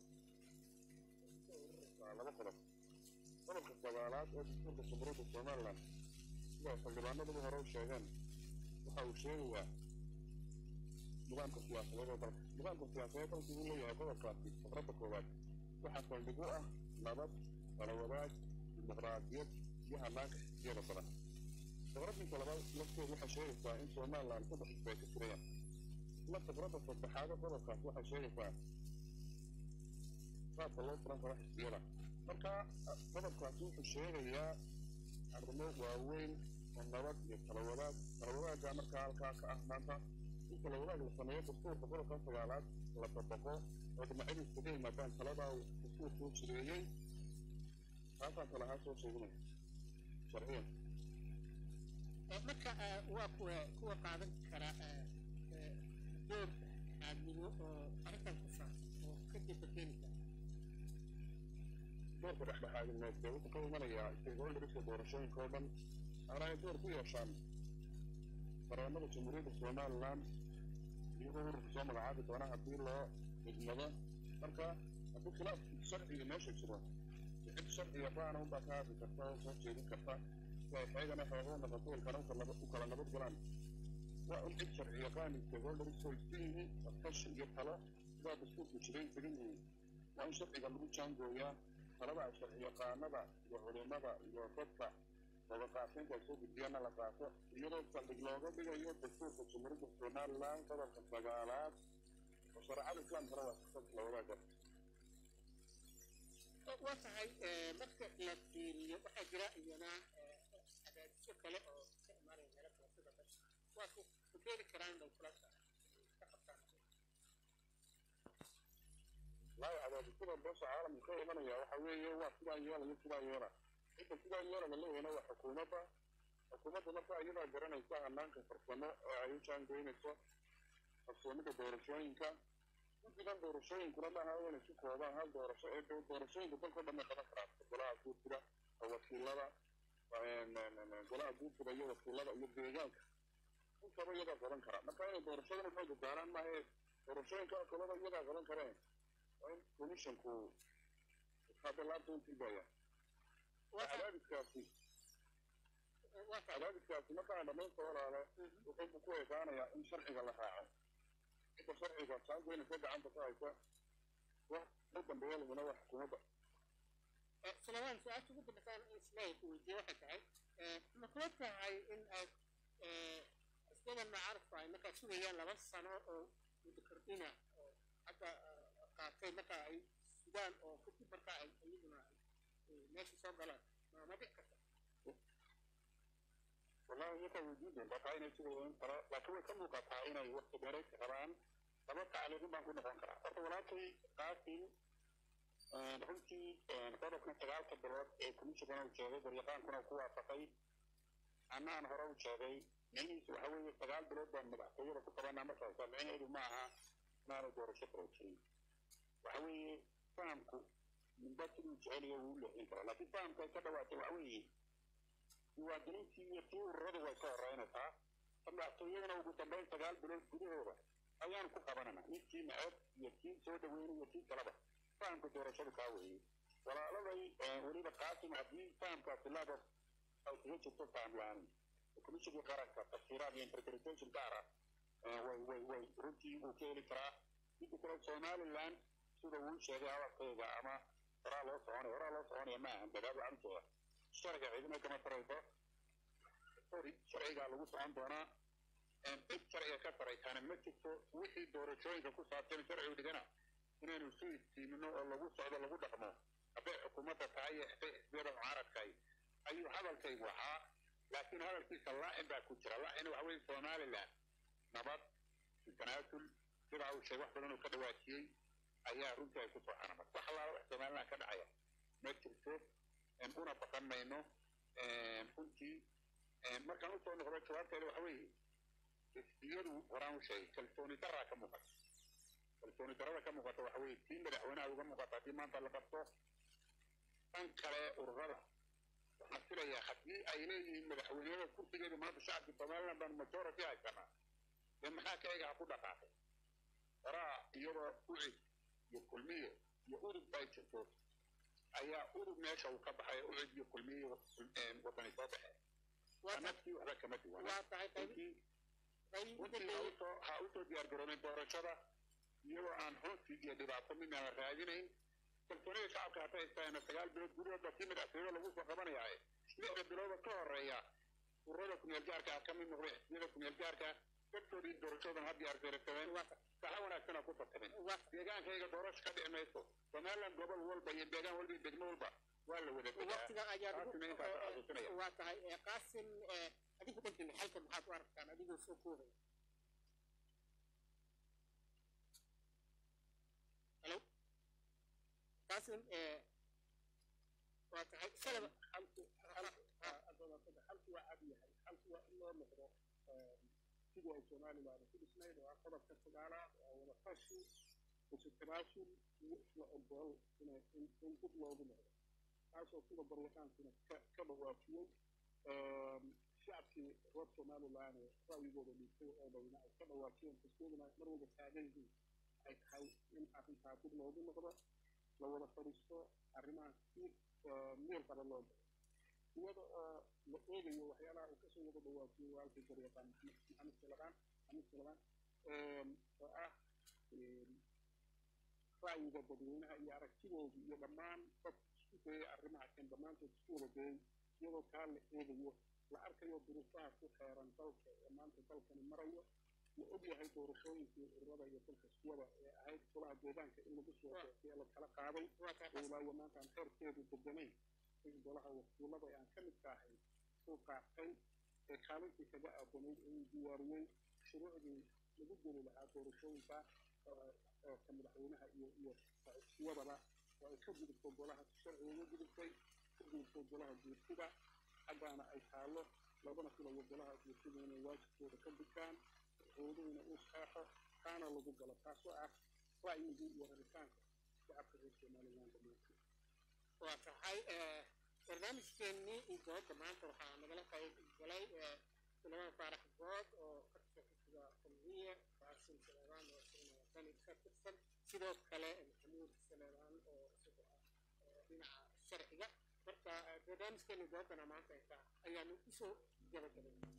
laba qodob qodobka sagaalaad ee dastuurka jamhuuriyadda somaliland sida xildhibaanaduba hore u sheegeen waxa uu sheegayaa nidaamka siyaasadeed ee dalka nidaamka siyaasadeed dalka uu leeyahay qodobkaasi faqradda koowaad waxaa saldhig u ah nabad kala wadaag dimuqraadiyad iyo hanaanka xisbiyada badan faqraddiisa labaad lafteedu waxay sheegaysaa in somaliland saddex xisbi ay ka jirayaan isla faqradda saddexaad ee qodobkaas waxay sheegaysaa qaabka loo furan karo xisbiyada marka qodobkaasi wuxuu sheegayaa arrimo waaweyn oo nabad iyo kala wadaag kala wadaagga markaa halkaa ka ah maanta in kala wadaag la sameeyo dastuurka qodobka sagaalaad la dabaqo oo dhinacyadu iskaga yimaadaan taladaa uu dastuurku u jireeyey taasaan kale ahaan soo jeedinaya sharciyan marka waa kuwa kuwa qaadan kara door aadmigo oo arrintan ku saabsan oo ka daba keeni kara doorka dhexdhexaadineed dee wuxuu ka imanayaa stakeholderska doorashooyinka oo dhan ana ay door ku yeeshaan bareemada jamhuuriyadda somaliland iyagoo ururka soo magacaabi doona haddii loo idmado marka haddii khilaaf sharciga meesha jiro cid sharciga baana unbaa ka hadli karta oo soo jeedin karta si ay xeegana xeego noqoto ilkana u kala nabad galaan waa in cid sharci yaqaani stakeholders oo isu yimi tashi iyo talo sidaa dastuurku jiray degan yihiin waa in sharciga lagu jaangooyaa talada sharci yaqaanada iyo culimada iyo dadka wadaqaafinta ay soo gudbiyana la qaato iyadoo saldhig looga dhigayo dastuurka jamhuuriyadda somaliland qodobka sagaalaad oo shareecada islaamkana waa sifaadka la wadaaga waa tahay marka la fiiriyo waxaa jira iyana cadaadisyo kale oo ka imaanaya meelo kale sida dasha waa ku ku keeni karaan dowladda ka qabtaan laayo cadaadisyada beesha caalamka ka imanaya waxa weeye waa sidaa yeelaya sidaa yeela cidda sidaa yeela la leeyahayna waa xukuumadda xukuumadda marka iyadaa garanaysa hanaanka farsamo ee ay u jaangoynayso farsoomida doorashooyinka guddigan doorashooyinkuna maaha inay ku koobaan hal doorasho ee doorashooyinka dalkao dhan bay qaban karaan golaha guurtida wakiilada golaha guurtida iyo wakiilada iyo deegaanka intaba iyadaa qaban kara marka inay doorashadana xooga saaraan maaha doorashooyinka kalada iyadaa qaban kareen waa in commissionku hadda laabta u tilmaaya cadaadiskaasi cadaadiskaasi markaan dhamaynta walaale wuxuu ku ekaanayaa in sharciga la raaco cidda sharciga saangoynaysa gacanta ku haysa wax u dambeeya laguna waa xukuumadda سلمان سؤال شو بدنا كان إسماعيل وجوه حكاي ما كنت هاي إن أستاذ ما عارف هاي ما كان شو هي لبس سنة أو مذكرتنا حتى قاعدين ما كان أي السودان أو كنت بركة أي أيضنا ماشي صار غلط ما ما بيحكي والله يك وجود بقى إنه شو ترى لكن كم وقتها إنه وقت بريك كمان تبقى عليهم ما كنا نفكر ولكن قاسم runtii qodobkan sagaalka bilood ee komishinkana uu sheegay garyaqaankuna ku waafaqay annaan hore u sheegay micnihiisu waxa weeye sagaal bilood baan madaxtooyada ku qabanaa markaasa micnaheedu ma aha inaanay doorasho kala jirin waxa weeye fahamku midba siduu jeceliyo wuu leexin karaa laakiin fahamka ay ka dhawaatay waxa weeye diiwaangelintii iyo tii ururadu way ka horeynaysaa madaxtooyadana ugu dambeyn sagaal bilood gudahooda ayaan ku qabanana ninkii neceb iyo kii soo dhaweynay iyo kii kaleba fahamka doorashadu kaa weeye walaaladay weliba qaasim haddii fahamkaasi laba ay kaga jirto faham la-aan komishinkii qaranka tafsiiraad iyo interpretation gaara way way way runtii uu ka heli karaa midda kale somaliland sida uu sheegay hadalkayga ama horaa loo soconaya horaa loo soconaya ma ahan dagaal waxaan sharciga cidina kama tarayso sorry sharcigaa lagu socon doonaa cid sharciga ka taraysaana ma jirto wixii doorashooyinka ku saabsan sharcigu dhigana inaynu isu iftiimino oo lagu socdo lagu dhaqmo hadday xukuumadda tahay iyo hadday xisbiyada mucaaradkahay ayuu hadalkaygu ahaa laakiin hadalkiisa laacin baa ku jira laacin waxa weye somaliland nabad tanaasul sidaa uu sheegay wax badan uu ka dhawaajiyey ayaa runtii ay ku soo xanamad wax allaala wax somaliland ka dhacaya ma jirto una baqan mayno runtii markaan usoo noqdo jawaabteeda waxa weeye xisbiyadu horaan u sheegay kalsooni daraa ka muuqata kalsooni darada ka muuqata waxa weeye tii madaxweynaha uga muuqata haddii maanta la qabto dhan kale ururada waxaan filayaa haddii ay leeyihiin madaxweynada kursigeedu maanta shacabka somaliland baan majority haysanaa dee maxaa ka ega ha ku dhaqaaqay horaa iyadoo ucid iyo kulmiyo iyo udub ay jirto ayaa udub meesha uu ka baxay ucid iyo kulmiyo wadani soo baxeen naftii waxba kama duwana waa tahay runtii ha usoo diyaargaroobeen doorashada iyadoo aan hoonsi iyo dhibaato midna la raadinayn kalsoonida shacabka hadday haystaana sagaal bilood gudahoodba kii madaxtooyada lagu soo qabanayaaye lixda bilooda ka horeeya ururada kumeel gaarka ah ka mid noqday xisbiyada kumeel gaarka dadkoodii doorashoodan ha diyaargaraysadeen saxa wanaagsan ku tartameen deegaankayga doorasho ka dhici mayso somaliland gobol walba iyo deegaan walba iyo degmo walba waa la wada waqtiga ayaa taasina intaas xasuusinaya waa tahay qaasim adigu dhankiina xalka maxaad u aragtaan adigoo soo koobaya halo qaasim waa tahay salaba xalku xalku xalku waa cad yahay xalku waa in loo noqdo sidii ay somaliland ku dhisnayd oo ah qodobka sagaalaad oo wada fashi isu tanaasul iyo isla ogol inay in dib loogu noqdo taasoo sida baryaqaankuna ka ka dhawaajiyey shacabkii reer somaliland ee ra'yigooda dhiibtay oo dhowna ay ka dhawaajiyeen xisbiyaduna mar walba taagan yihiin ay tahay in arrintaa dib loogu noqdo la wada fadhiisto arrimaha si meel qaba loo galo iyada oo la eegayo waxyaalaha uu kasoo wada dhawaajiyey waalkii garyaqaan maxamed salabaan maxamed salabaan oo ah ra'yiga dadweynaha iyo aragtidooda iyo dhammaan dad isku dayay arrimaha kan dhammaantood isku wada dayay iyadoo kaa la eegayo la arkayo duruufaha ku xeeran dalka ee maanta dalkani marayo la ogyahay doorashooyinkii ururada iyo dalka suwada ee ahayd golaha deegaanka in lagu soo sheegay ee la kala qaaday ilaayo maanta aan xeerkeedu deganayn in golaha wakiilada aan ka midka ahayn uu qaatay ee kaalintii kaga aadanayd ee uu diyaariyey shuruucdii lagu geli lahaa doorashooyinka oo ka madaxweynaha iyo iyo suwadaba oo ay ka gudubto golaha sharciga uga gudubtay ka gudubto golaha guurtida xaggaana ay taalo labana filayo golaha guurtida inay waajibkooda ka gudbaan madaxweynuhuna uu saexo kaana lagu galo taasoo ah ra'yigii iyo rabitaanka shacabka reer somaliland dhammaantood waa tahay barnaamijkeennii doodda maanta waxaa nagala qayb galay suleymaan faarax good oo ka tirsan xisbiga kulmiye qaasim saleebaan oo isaguna wadani ka tirsan sidoo kale maxamuud saleebaan oo isagu ah dhinaca sharciga marka barnaamijkeennii dooddana maanta ayta ayaanu usoo gabagabay